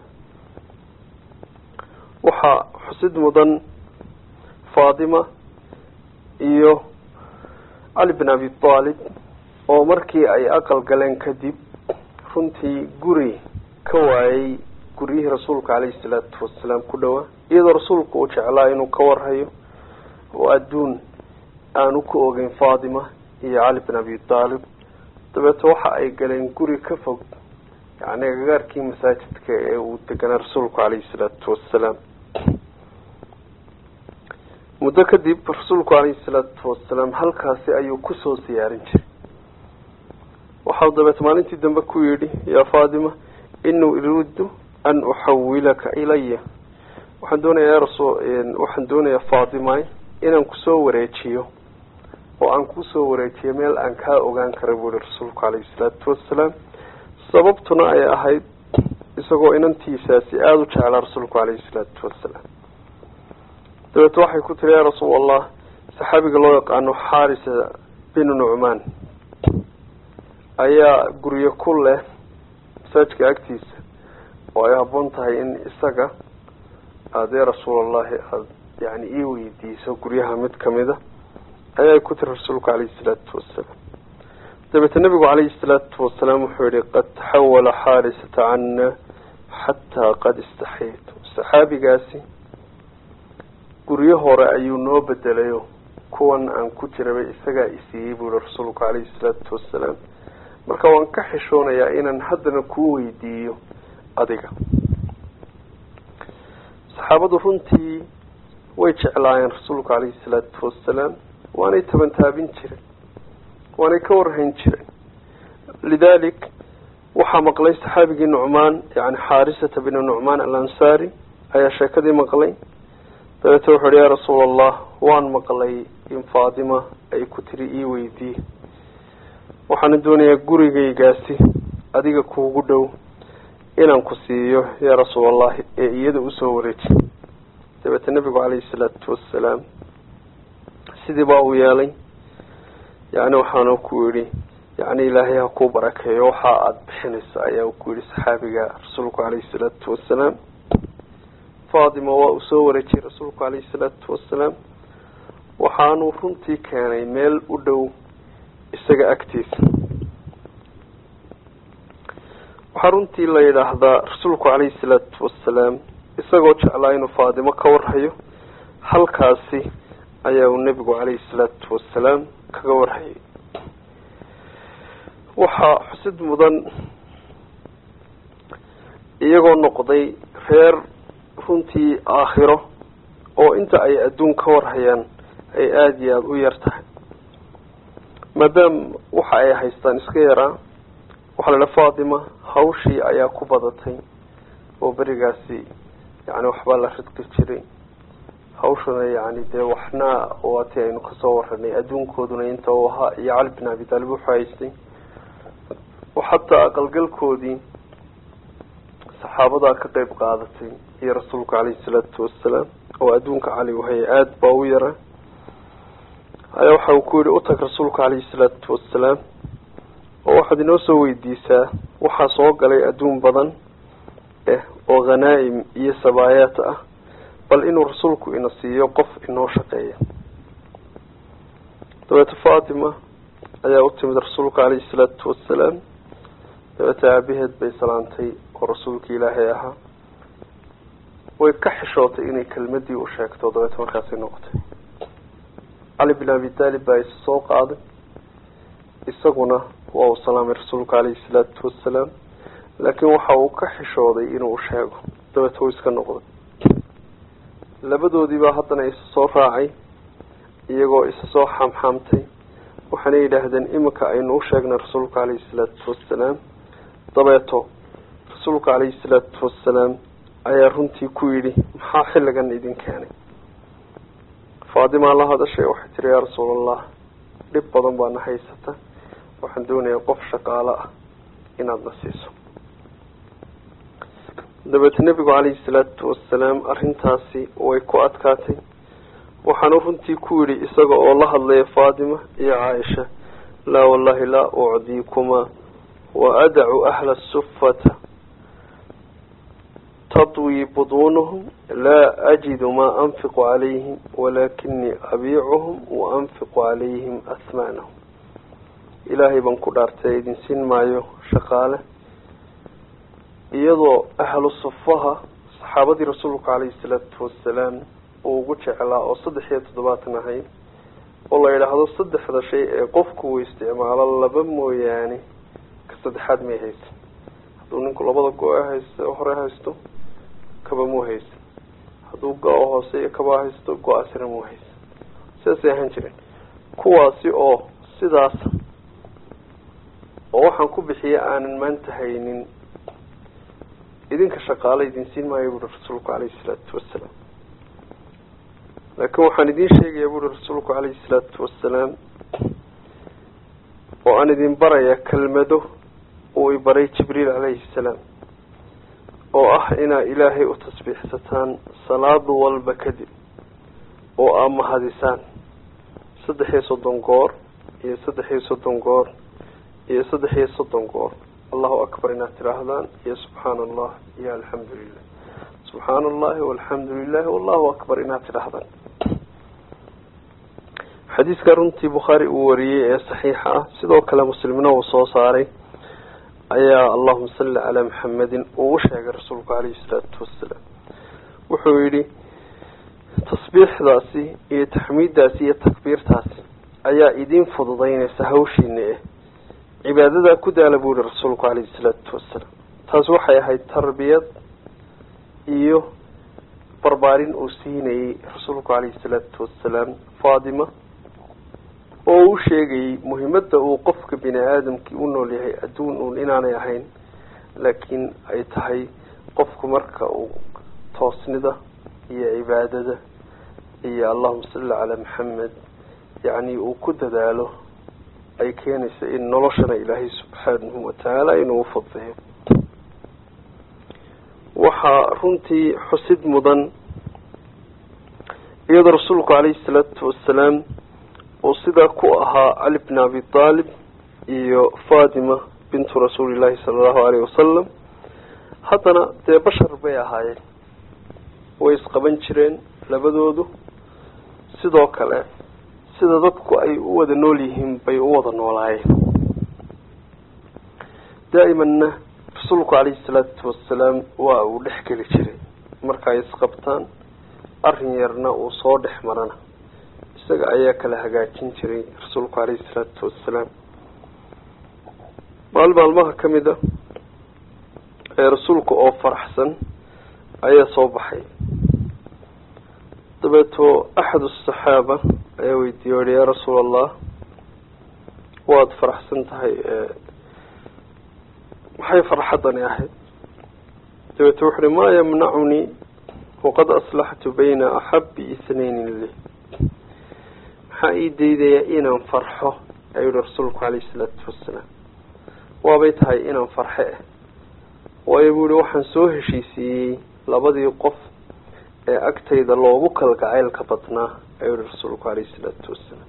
waxaa xusid mudan fatima iyo cali bin abi aalib oo markii ay aqal galeen kadib runtii guri ka waayay guryihii rasuulka calayhi salaatu wasalaam ku dhowaa iyadoo rasuulku uu jeclaa inuu ka warhayo oo adduun aanu ku ogeyn fatima iyo cali bin abi aalib dabeete waxa ay galeen guri ka fog yani agagaarkii masaajidka ee uu deganaa rasuulku calayhi salaatu wasalaam muddo kadib rasuulku calayhi salaatu wasalaam halkaasi ayuu kusoo siyaarin jiray waxau dabeete maalintii dambe ku yidhi yaa fatima inuu uridu an uxawilaka ilaya waxaan doonayaa rasul waxaan doonayaa fatima inaan kusoo wareejiyo oo aan kusoo wareejiyo meel aan kaa ogaan kara buu yihi rasuulku calayhi salaatu wasalaam sababtuna ay ahayd isagoo inantiisaasi aada u jeclaa rasuulku calayhi salaatu wasalaam dabeete waxay ku tiri yaa rasuul allah saxaabiga loo yaqaano xarisa binu nucmaan ayaa guryo ku leh masaajka agtiisa oo ay habboon tahay in isaga aadee rasuulallahi aada yani ii weydiiso guryaha mid kamida ayay ku tiri rasuulku calayhi salaatu wasalaam dabeete nabigu calayhi salaatu wasalaam wuxuu yihi qad taxawala xaarisata cana xataa qad istaxaytu saxaabigaasi guryo hore ayuu noo bedelayo kuwan aan ku jiraba isagaa isiiyey buu yihi rasuulku calayhi salaatu wasalaam marka waan ka xishoonayaa inaan haddana kuu weydiiyo adiga saxaabadu runtii way jeclaayeen rasuulku calayhi salaatu wasalaam waanay tabantaabin jireen waanay ka warhayn jireen lidalik waxaa maqlay saxaabigii nucmaan yani xaarisata binu nucmaan alansaari ayaa sheekadii maqlay dabeete wuxu uhi yaa rasuul allah waan maqlay in fatima ay ku tiri ii weydiiye waxaana doonayaa gurigaygaasi adiga kuugu dhow inaan ku siiyo yaa rasuul allahi ee iyada usoo wareeji dabeete nabigu calayhi salaatu wasalaam sidii baa uu yeelay yani waxaanu ku yidhi yani ilaahay ha kuu barakeeyo waxa aada bixinayso ayaa ku yihi saxaabiga rasuulku calayhi salaatu wasalaam fatima waa uu soo wareejiyey rasuulku calayhi salaatu wasalaam waxaanuu runtii keenay meel u dhow isaga agtiisa waxaa runtii la yidhaahdaa rasuulku calayhi salaatu wasalaam isagoo jeclaa inuu faatimo ka warhayo halkaasi ayaa uu nebigu calayhi salaatu wasalaam kaga warhayay waxaa xusid mudan iyagoo noqday reer runtii aakhiro oo inta ay adduun ka warhayaan ay aada iyo aada u yar tahay maadaama waxa ay haystaan iska yaraa waxaa la idhaha fatima hawshii ayaa ku badatay oo berigaasi yani waxbaa la ridqi jiray hawshuna yani dee waxna waatii aynu kasoo waranay adduunkooduna inta uu ahaa iyo cali bin abi taalib wuxuu haystay oo xataa aqalgalkoodii saxaabadaa ka qeyb qaadatay iyo rasuulka caleyhi salaatu wasalaam oo adduunka cali uhaya aada baa u yara ayaa waxa uu ku yihi utag rasuulka caleyhi salaatu wasalaam oo waxaad inoo soo weydiisaa waxaa soo galay adduun badan eh oo khanaa'im iyo sabaayaat ah bal inuu rasuulku ina siiyo qof inoo shaqeeya dabeete fatima ayaa u timid rasuulka caleyhi salaatu wasalaam dabeete aabaheed bay salaantay oo rasuulka ilaahay ahaa way ka xishootay inay kelmadii u sheegto dabeete markaasay noqotay cali bin abi taalib baa isa soo qaaday isaguna waa uu salaamay rasuulka caleyhi salaatu wasalaam laakiin waxa uu ka xishooday inuu sheego dabeete uu iska noqday labadoodiibaa haddana isa soo raacay iyagoo isa soo xaamxaamtay waxaana yidhaahdeen iminka aynu u sheegnay rasuulka caleyhi salaatu wasalaam dabeeto rasuulka caleyhi salaatu wasalaam ayaa runtii ku yidhi maxaa xilligan idin keenay faatimaa la hadashay waxay tiri yaa rasuul allah dhib badan baana haysata waxaan doonayaa qof shaqaalo ah inaad na siiso dabeete nebigu caleyhi salaatu wasalaam arrintaasi way ku adkaatay waxaanu runtii ku yidhi isaga oo la hadlaya faatima iyo caaisha laa wallahi laa ucdiikumaa wa adacu ahla sufata tadwii buduunuhum laa ajidu maa anfiqu calayhim walaakinii abiicuhum wa anfiqu calayhim ahmaanahum ilaahay baan ku dhaartay idin siin maayo shaqaale iyadoo ahlu sufaha saxaabadii rasuulka caleyhi salaatu wasalaam uu ugu jeclaa oo saddex iyo toddobaatan ahayd oo la yidhaahdo saddexda shay ee qofku uu isticmaalo laba mooyaane ka saddexaad may haysan hadduu ninku labada go- haysto hore haysto kaba muu haysan hadduu go- hoose iyo kaba haysto go-aasina muu haysan sidaasay ahaan jireen kuwaasi oo sidaas oo waxaan ku bixiya aanan maanta haynin idinka shaqaale idin siin maayo buuri rasuulku caleyhi salaatu wasalaam laakiin waxaan idin sheegayaa buuri rasuulku caleyhi salaatu wasalaam oo aan idin baraya kelmado uu i baray jibriil caleyhi salaam oo ah inaa ilaahay u tasbiixsataan salaad walba kadib oo aa mahadisaan saddex iyo soddon goor iyo saddex iyo soddon goor iyo saddex iyo soddon goor allahu akbar inaad tidhaahdaan iyo subxaana allah iyo alxamdu lilah subxaana allahi walxamdu lilahi wallahu akbar inaad tidhaahdaan xadiiska runtii bukhaari uu wariyey ee saxiixa ah sidoo kale muslimna uu soo saaray ayaa allahuma salli calaa maxamedin uu u sheegay rasuulku caleyhi salaatu wasalaam wuxuu yidhi tasbiixdaasi iyo taxmiiddaasi iyo takbiirtaasi ayaa idin fududeynaysa hawshiina eh cibaadadaa ku daala buu yihi rasuulku caleyhi salaatu wasalaam taasi waxay ahayd tarbiyad iyo barbaarin uu siinayey rasuulku caleyhi salaatu wasalaam faatima oo u sheegayey muhimadda uu qofka bini aadamkii u nool yahay adduun uun inaanay ahayn laakiin ay tahay qofku marka uu toosnida iyo cibaadada iyo allahuma salli calaa maxamed yacni uu ku dadaalo ay keenaysa in noloshana ilaahay subxaanahu watacaala inuu ufadliyo waxaa runtii xusid mudan iyadoo rasuulku caleyhi salaatu wasalaam uu sidaa ku ahaa cali bn abi aalib iyo fatima bintu rasuulillahi sala allahu aleyhi wasalam haddana dee bashar bay ahaayeen way isqaban jireen labadoodu sidoo kale sida dadku ay u wada nool yihiin bay u wada noolaayeen daa'imanna rasuulku caleyhi salaatu wasalaam waa uu dhex geli jiray marka ay isqabtaan arrin yarna uu soo dhex marana isaga ayaa kala hagaajin jiray rasuulku caleyhi salaatu wasalaam maal maalmaha ka mid a ee rasuulka oo faraxsan ayaa soo baxay dabeeto axad asaxaaba ayaa weydiiye ohi yaa rasuul allah waad faraxsan tahay maxay farxaddani ahayd dabeeto wuxu uhi maa yamnacunii waqad aslaxtu bayna axabi ithnayni li maxaa ii daydaya inaan farxo ayuu yihi rasuulku calayhi isalaatu wassalaam waabay tahay inaan farxe ah waayo buu yihi waxaan soo heshiisiiyey labadii qof ee agtayda loogu kalgacaylka badnaa ayuu yihi rasuulku calayhi isalaatu wassalaam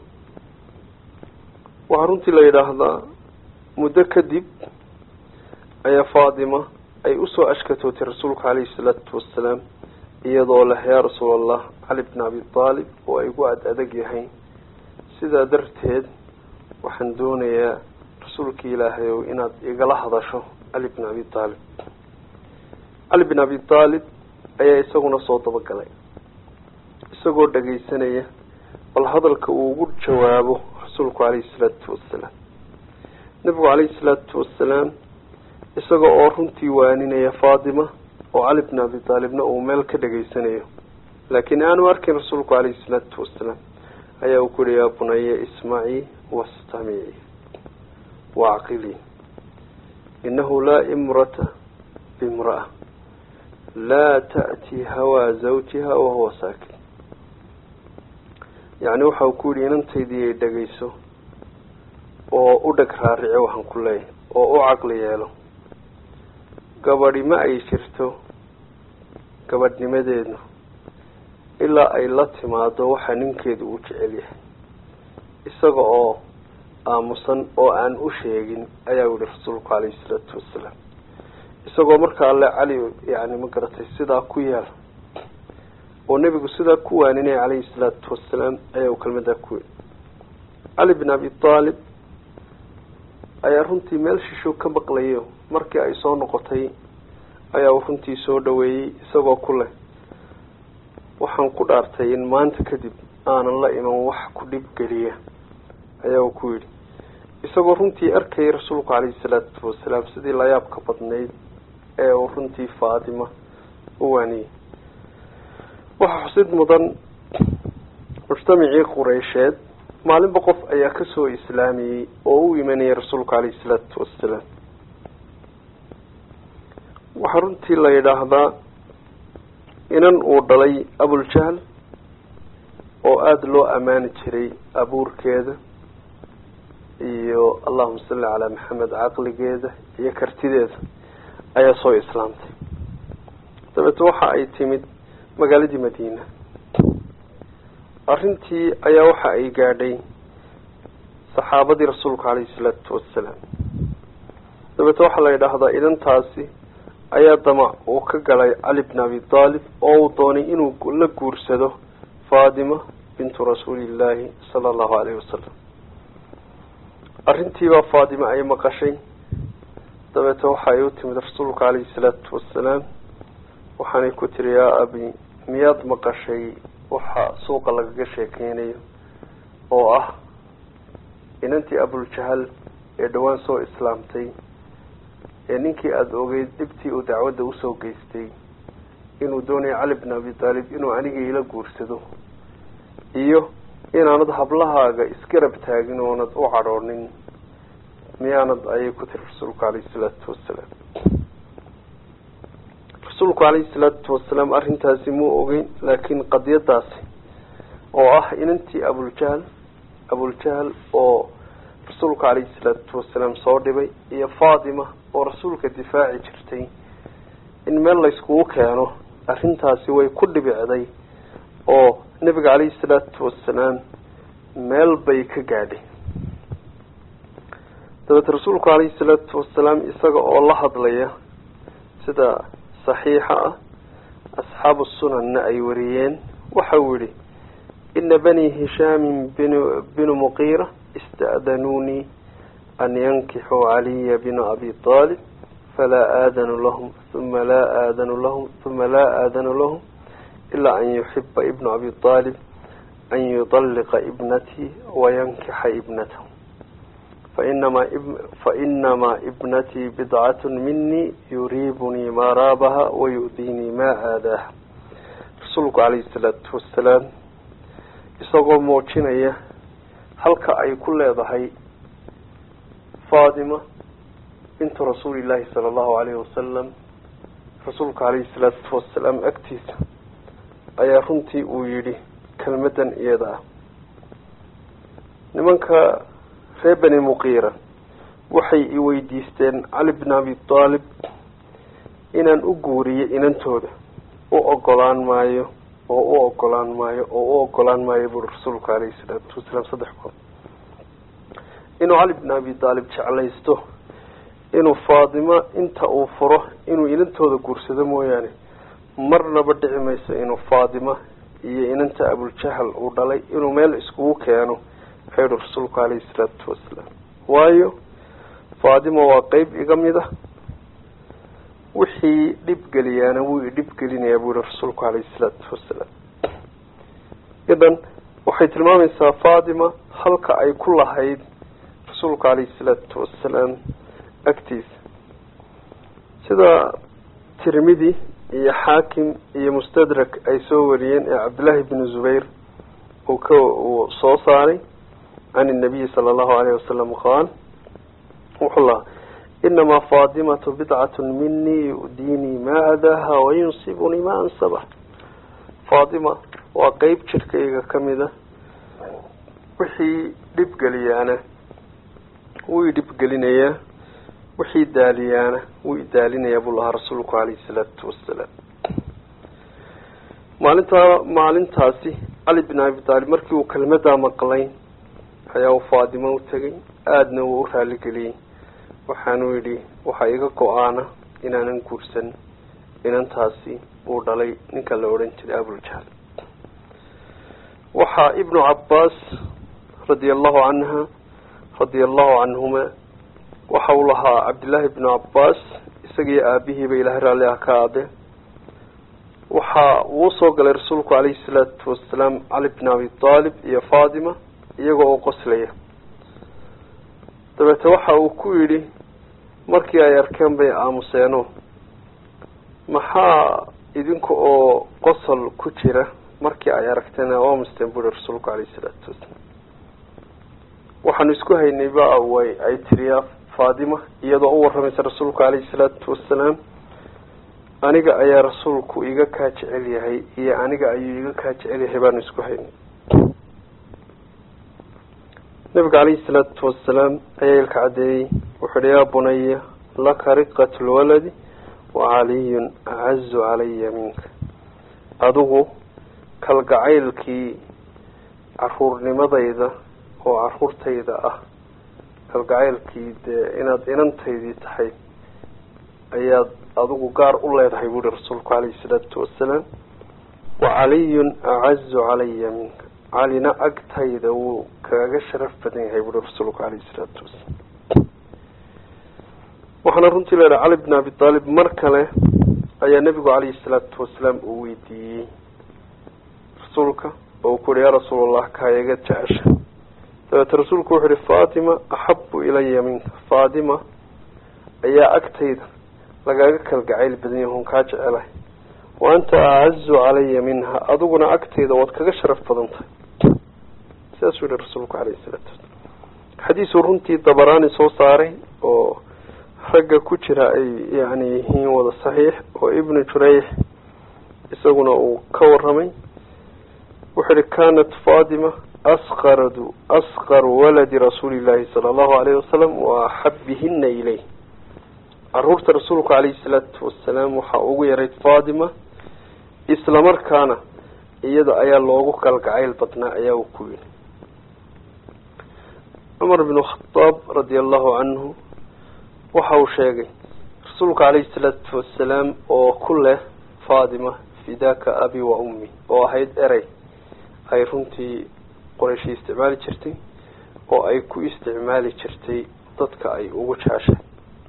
waxaa runtii la yidhaahdaa muddo kadib ayaa faatima ay usoo ashkatootay rasuulku calayhi isalaatu wassalaam iyadoo leh yaa rasuul allah cali bn abi aalib oo ay gu ad adag yahay sidaa darteed waxaan doonayaa rasuulkii ilaahay ow inaad igala hadasho cali bn abi aalib cali bn abi aalib ayaa isaguna soo dabagalay isagoo dhagaysanaya bal hadalka uu ugu jawaabo rasuulku calayhi salaatu wassalaam nebigu calayhi salaatu wassalaam isaga oo runtii waaninaya faatima oo cali bn abi aalibna uu meel ka dhegaysanayo laakiin aanu arkin rasuulku calayhi salaatu wassalaam ayaa uu ku yihi yaa bunaya ismacii wastamici wacqilii inahu laa imrata bimra'a laa ta'tii hawaa zawjiha wahuwa saakin yacni waxa uu ku yihi inantaydii ay dhegayso oo u dheg raarice waxaan ku leeyahay oo u caqli yeelo gabadhi ma ay jirto gabadhnimadeedu ilaa ay la timaado waxa ninkeedu uu jecel yahay isaga oo aamusan oo aan u sheegin ayaa yihi rasuulku calayhi salaatu wassalaam isagoo marka alle cali yani ma garatay sidaa ku yaal oo nebigu sidaa ku waaninaya calayhi salaatu wassalaam ayaa uu kelmadaa ku yidhi cali bin abi aalib ayaa runtii meel shisho ka maqlayo markii ay soo noqotay ayaa uu runtii soo dhaweeyey isagoo ku leh waxaan ku dhaartay in maanta kadib aanan la iman wax ku dhib geliya ayaa uu ku yidhi isagoo runtii arkayay rasuulku calayhi salaatu wasalaam sidii layaabka badnayd ee uu runtii faatima u waaniyey waxaa xusid mudan mujtamacii qureysheed maalinba qof ayaa kasoo islaamiyey oo u imanayay rasuulku calayhi salaatu wassalaam waxaa runtii la yidhaahdaa inan uu dhalay abuljahl oo aada loo ammaani jiray abuurkeeda iyo allahuma salli calaa maxamed caqligeeda iyo kartideeda ayaa soo islaamtay dabeete waxa ay timid magaaladii madiina arrintii ayaa waxa ay gaadhay saxaabadii rasuulka calayhi salaatu wassalaam dabeete waxaa la yidhaahdaa idantaasi ayaa damac uu ka galay cali bn abi aalib oo uu doonay inuu la guursado faatima bintu rasuulillaahi sala allahu alayhi wasalam arrintiibaa faatima ay maqashay dabeete waxa ay u timid rasuulka calayhi salaatu wassalaam waxaanay ku tiri yaa abi miyaad maqashay waxa suuqa lagaga sheekeynayo oo ah inantii abuljahal ee dhowaan soo islaamtay ee ninkii aada ogeyd dhibtii uu dacwadda usoo geystay inuu doonayo cali bn abi taalib inuu aniga ila guursado iyo inaanad hablahaaga isgarab taagin oonad u cadhoonin miyaanad ayay ku tiri rasuulku calayhi salaatu wasalaam rasuulku calayhi salaatu wasalaam arrintaasi muu ogeyn laakiin qadiyadaasi oo ah inantii abuljahl abuljahl oo rasuulka calayhi salaatu wasalaam soo dhibay iyo faatima oo rasuulka difaaci jirtay in meel layskugu keeno arrintaasi way ku dhibicday oo nebiga calayhi salaatu wasalaam meel bay ka gaadhay dabeete rasuulku calayhi salaatu wasalaam isaga oo la hadlaya sida saxiixa ah asxaabu sunanna ay wariyeen waxa uu yihi ina bani hishaamin bin binu muqiira ista'danuunii an yankixuu caliya bina abi aalib falaa aadanu lahum uma laa aadanu lahum uma laa aadanu lahum ilaa an yuxiba ibnu abi aalib an yudalliqa ibnatii wayankixa ibnatahu fainama fainamaa ibnatii bidcatu minii yuriibunii maa raabaha wayu'diinii maa aadaaha rasuulku calayhi salaatu wasalaam isagoo muujinaya halka ay ku leedahay faatima bintu rasuulillaahi sala allahu alayhi wasalam rasuulka calayhi salaatu wasalaam agtiisa ayaa runtii uu yidhi kelmadan iyada ah nimanka reer beni muqiira waxay i weydiisteen cali bn abi aalib inaan u guuriyo inantooda u ogolaan maayo oo u ogolaan maayo oo u ogolaan maayo buuri rasuulku calayhi salaatu wasalaam saddex goor inuu cali bn abi aalib jeclaysto inuu faatimo inta uu furo inuu inantooda guursado mooyaane marnaba dhici mayso inuu faatima iyo inanta abuljahal uu dhalay inuu meel iskugu keeno ayuhi rasuulku calayhi salaatu wasalaam waayo faatima waa qeyb iga mid ah wixii dhib geliyaana wuu idhib gelinayaa buu yihi rasuulku calayhi salaatu wasalaam idan waxay tilmaamaysaa faatima halka ay ku lahayd rasuulka calayhi salaatu wasalaam agtiisa sida tirmidi iyo xaakim iyo mustadrak ay soo wariyeen ee cabdillaahi bni zubayr uu ka uu soo saaray can inabiyi sala allahu alayh wasalam qaal wuxuu lahaa inamaa faatimatu bidcatu minii yu'diinii maa adaaha wayunsibunii maa ansaba faatima waa qeyb jirkayga kamid a wixii dhibgeliyaana wuu idhibgelinayaa wixii daaliyaana wuu idaalinayaa buu lahaa rasuulku calayhi salaatu wasalaam maalintaa maalintaasi cali bin abi taalib markii uu kelmadaa maqlay ayaa uu faatimo u tegay aadna wuu u raaligeliyey waxaanuu yidhi waxaa iga go-aana inaanan guursan inantaasi uu dhalay ninka la odhan jiray abuljahl waxaa ibnu cabbaas radia allahu canha radia allahu canhuma waxa uu lahaa cabdillaahi bnu cabbaas isagiyo aabihiiba ilahay raalli ah ka aade waxa uu usoo galay rasuulku calayhi salaatu wasalaam cali bn abi aalib iyo faatima iyagoo oo qoslaya dabeete waxa uu ku yidhi markii ay arkeen bay aamuseeno maxaa idinka oo qosol ku jira markii ay aragteen aamusteen buri rasuulku calayhi salaatu wasalaam waxaanu isku haynay ba way ay tiriyaa faatima iyadoo u waramaysa rasuulku calayhi salaatu wasalaam aniga ayaa rasuulku iga kaa jecel yahay iyo aniga ayuu iga kaa jecel yahay baanu isku haynay nabiga calayhi salaatu wasalaam ayaa ilka caddeeyey wuxuu ihi yaa bunaya laka riqat lwaladi wa caliyun acazu calaya minka adigu kalgacaylkii caruurnimadayda oo caruurtayda ah kalgacaylkii dee inaad inantaydii tahay ayaad adigu gaar u leedahay buuhi rasuulku calayhi salaatu wasalaam wa caliyun acazu calaya minka calina agtayda wuu kaaga sharaf badan yahay buuhi rasuulku calayhi salaatu wasalaam waxaana runtii leedahay cali bn abi aalib mar kale ayaa nebigu calayhi salaatu wasalaam uu weydiiyey rasuulka oo uu ku yihi yaa rasuulallah kaayaga jecesha dabeete rasuulku wuxu uhi faatima axabu ilaya minka faatima ayaa agtayda lagaaga kalgacayl badan yahay on kaa jecelahay wa anta acazu calaya minha adiguna agtayda waad kaga sharaf badan tahay sidaasuu yihi rasuulku calayhi salaatu wasalaam xadiisuu runtii dabaraani soo saaray oo ragga ku jira ay yani yihiin wada saxiix oo ibnu jurayx isaguna uu ka waramay wuxuu ihi kanat fatima asqardu asqaru waladi rasuuli llahi sala allahu alayhi wasalam wa axabihina ileyh caruurta rasuulku calayhi salaatu wasalaam waxaa ugu yarayd fatima isla markaana iyada ayaa loogu kalgacayl badnaa ayaa uu ku yidhi cumar bnu khadaab radia allahu canhu waxa uu sheegay rasuulka calayhi salaatu wasalaam oo ku leh fatima fidaka abi wa ummi oo ahayd erey ay runtii qorayshi isticmaali jirtay oo ay ku isticmaali jirtay dadka ay ugu jeceshay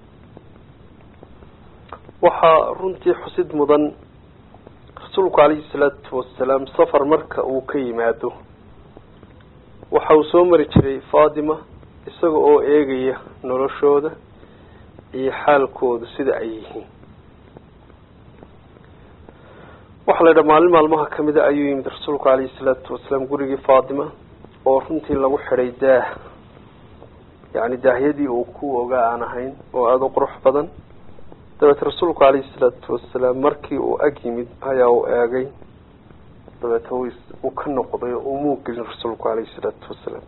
waxaa runtii xusid mudan rasuulku calayhi salaatu wasalaam safar marka uu ka yimaado waxa uu soo mari jiray fatima isaga oo eegaya noloshooda iyo xaalkooda sida ay yihiin waxaa la yidhaha maalin maalmaha kamida ayuu yimid rasuulku calayhi salaatu wasalaam gurigii faatima oo runtii lagu xidhay daah yacni daahyadii uu ku ogaa aan ahayn oo aada u qurux badan dabeete rasuulku calayhi salaatu wasalaam markii uu ag yimid ayaa uu eegay dabeete uu ka noqday oo umuu gelin rasuulku calayhi salaatu wasalaam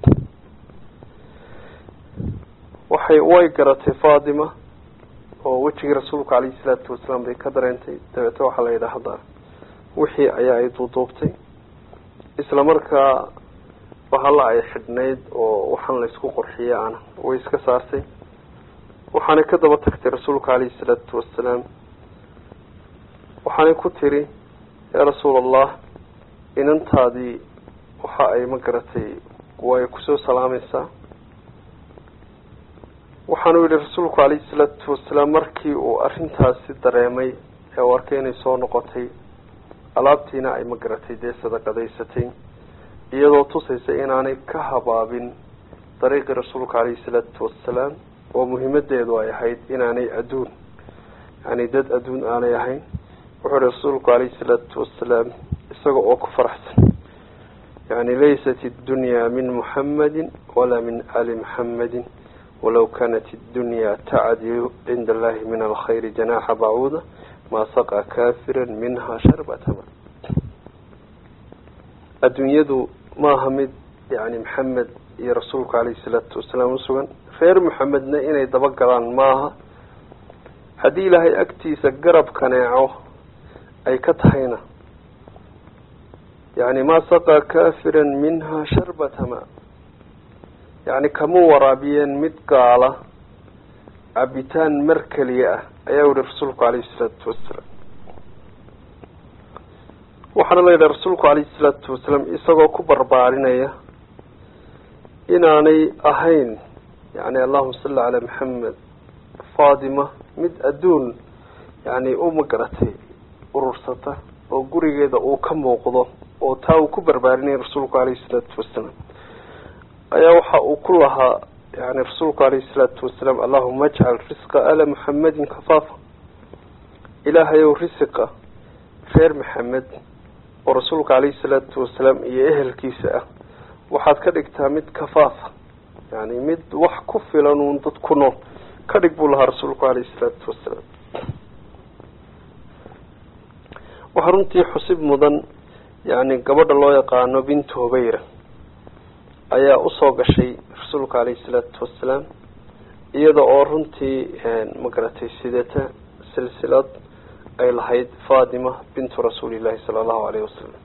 waxay way garatay faatima oo wejigii rasuulku calayhi salaatu wasalaam bay ka dareentay dabeete waxaa la yidhaahdaa wixii ayaa ay duuduubtay isla markaa bahalla ay xidhnayd oo waxaan la isku qorxiyey ana way iska saartay waxaanay ka daba tagtay rasuulka calayhi salaatu wasalaam waxaanay ku tiri yaa rasuul allah inantaadii waxa ay ma garatay way kusoo salaamaysaa waxaanu yihi rasuulku calayhi salaatu wasalaam markii uu arrintaasi dareemay ee u arkay inay soo noqotay alaabtiina ay ma garatay dee sadaqadaysatay iyadoo tusaysa inaanay ka habaabin dariiqii rasuulka calayhi salaatu wasalaam oo muhimadeedu ay ahayd inaanay adduun yani dad adduun aanay ahayn wuxuu ihi rasuulku calayhi salaatu wasalaam isaga oo ku faraxsan yani laysat iddunya min muxamadin walaa min ali muxamadin walaw kanat iddunya tacdilu cinda allahi min alkhayri janaxa bacuuda maa saqa kafira minha sharbata ma adduunyadu maaha mid yani maxamed iyo rasuulku calayhi salaatu wasalaam usugan reer maxamedna inay dabagalaan maaha haddii ilaahay agtiisa garab kaneeco ay ka tahayna yani maa saqaa kafira minha sharbata ma yani kama waraabiyeen mid gaala cabitaan mar keliya ah ayaa yihi rasuulku calayhi salaatu wasalaam waxaana la yidhaha rasuulku calayhi salaatu wasalaam isagoo ku barbaarinaya inaanay ahayn yani allahuma salli calaa maxamed faatima mid adduun yani uma garatay urursata oo gurigeeda uu ka muuqdo oo taa uu ku barbaarinaya rasuulku calayhi salaatu wasalaam ayaa waxa uu ku lahaa yani rasuulku calayhi salaatu wasalaam allahuma ajcal risqa ala muxamedin kafaafa ilaahayow risiqa reer maxamed oo rasuulka calayhi salaatu wasalaam iyo ehelkiisa ah waxaad ka dhigtaa mid kafaafa yani mid wax ku filan uun dad ku nool ka dhig buu lahaa rasuulku calayhi salaatu wasalaam waxaa runtii xusib mudan yani gabadha loo yaqaano bintu hubayra ayaa usoo gashay rasuulka calayhi salaatu wasalaam iyada oo runtii magaratay sidata silsilad ay lahayd fatima bintu rasuulillahi sala allahu alayhi wasalam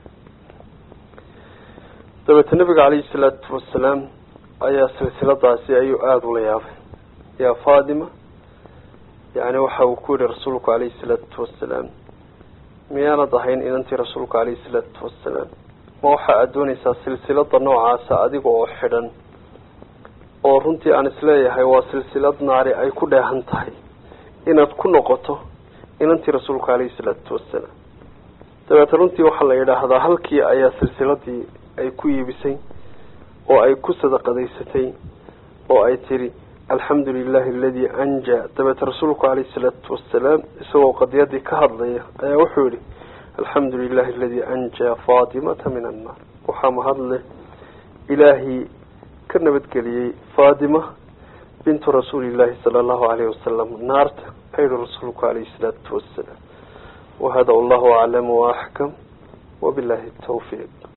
dabeete nabiga calayhi salaatu wasalaam ayaa silsiladaasi ayuu aada ula yaabay yaa fatima yani waxa uu ku yihi rasuulku calayhi salaatu wasalaam miyaanad ahayn inantii rasuulka calayhi salaatu wasalaam ma waxa aad doonaysaa silsilada noocaasa adiga oo xidhan oo runtii aan isleeyahay waa silsilad naari ay ku dheehan tahay inaad ku noqoto inantii rasuulka calayhi salaatu wasalaam dabeete runtii waxaa la yidhaahdaa halkii ayaa silsiladii ay ku iibisay oo ay ku sadaqadaysatay oo ay tiri alxamdu lilahi aladi anjaa dabeete rasuulku calayhi salaatu wasalaam isagoo qadiyadii ka hadlaya ayaa wuxuu yihi alxamdu lilahi aladi anjaa fatimata min annaar waxaa mahadleh ilaahii ka nabadgeliyey fatima bintu rasuulillahi sala allahu alayhi wasalam naarta ayhi rasuulku calayhi salaatu wasalaam wahada allahu aclam waaxkam wabillahi tawfiiq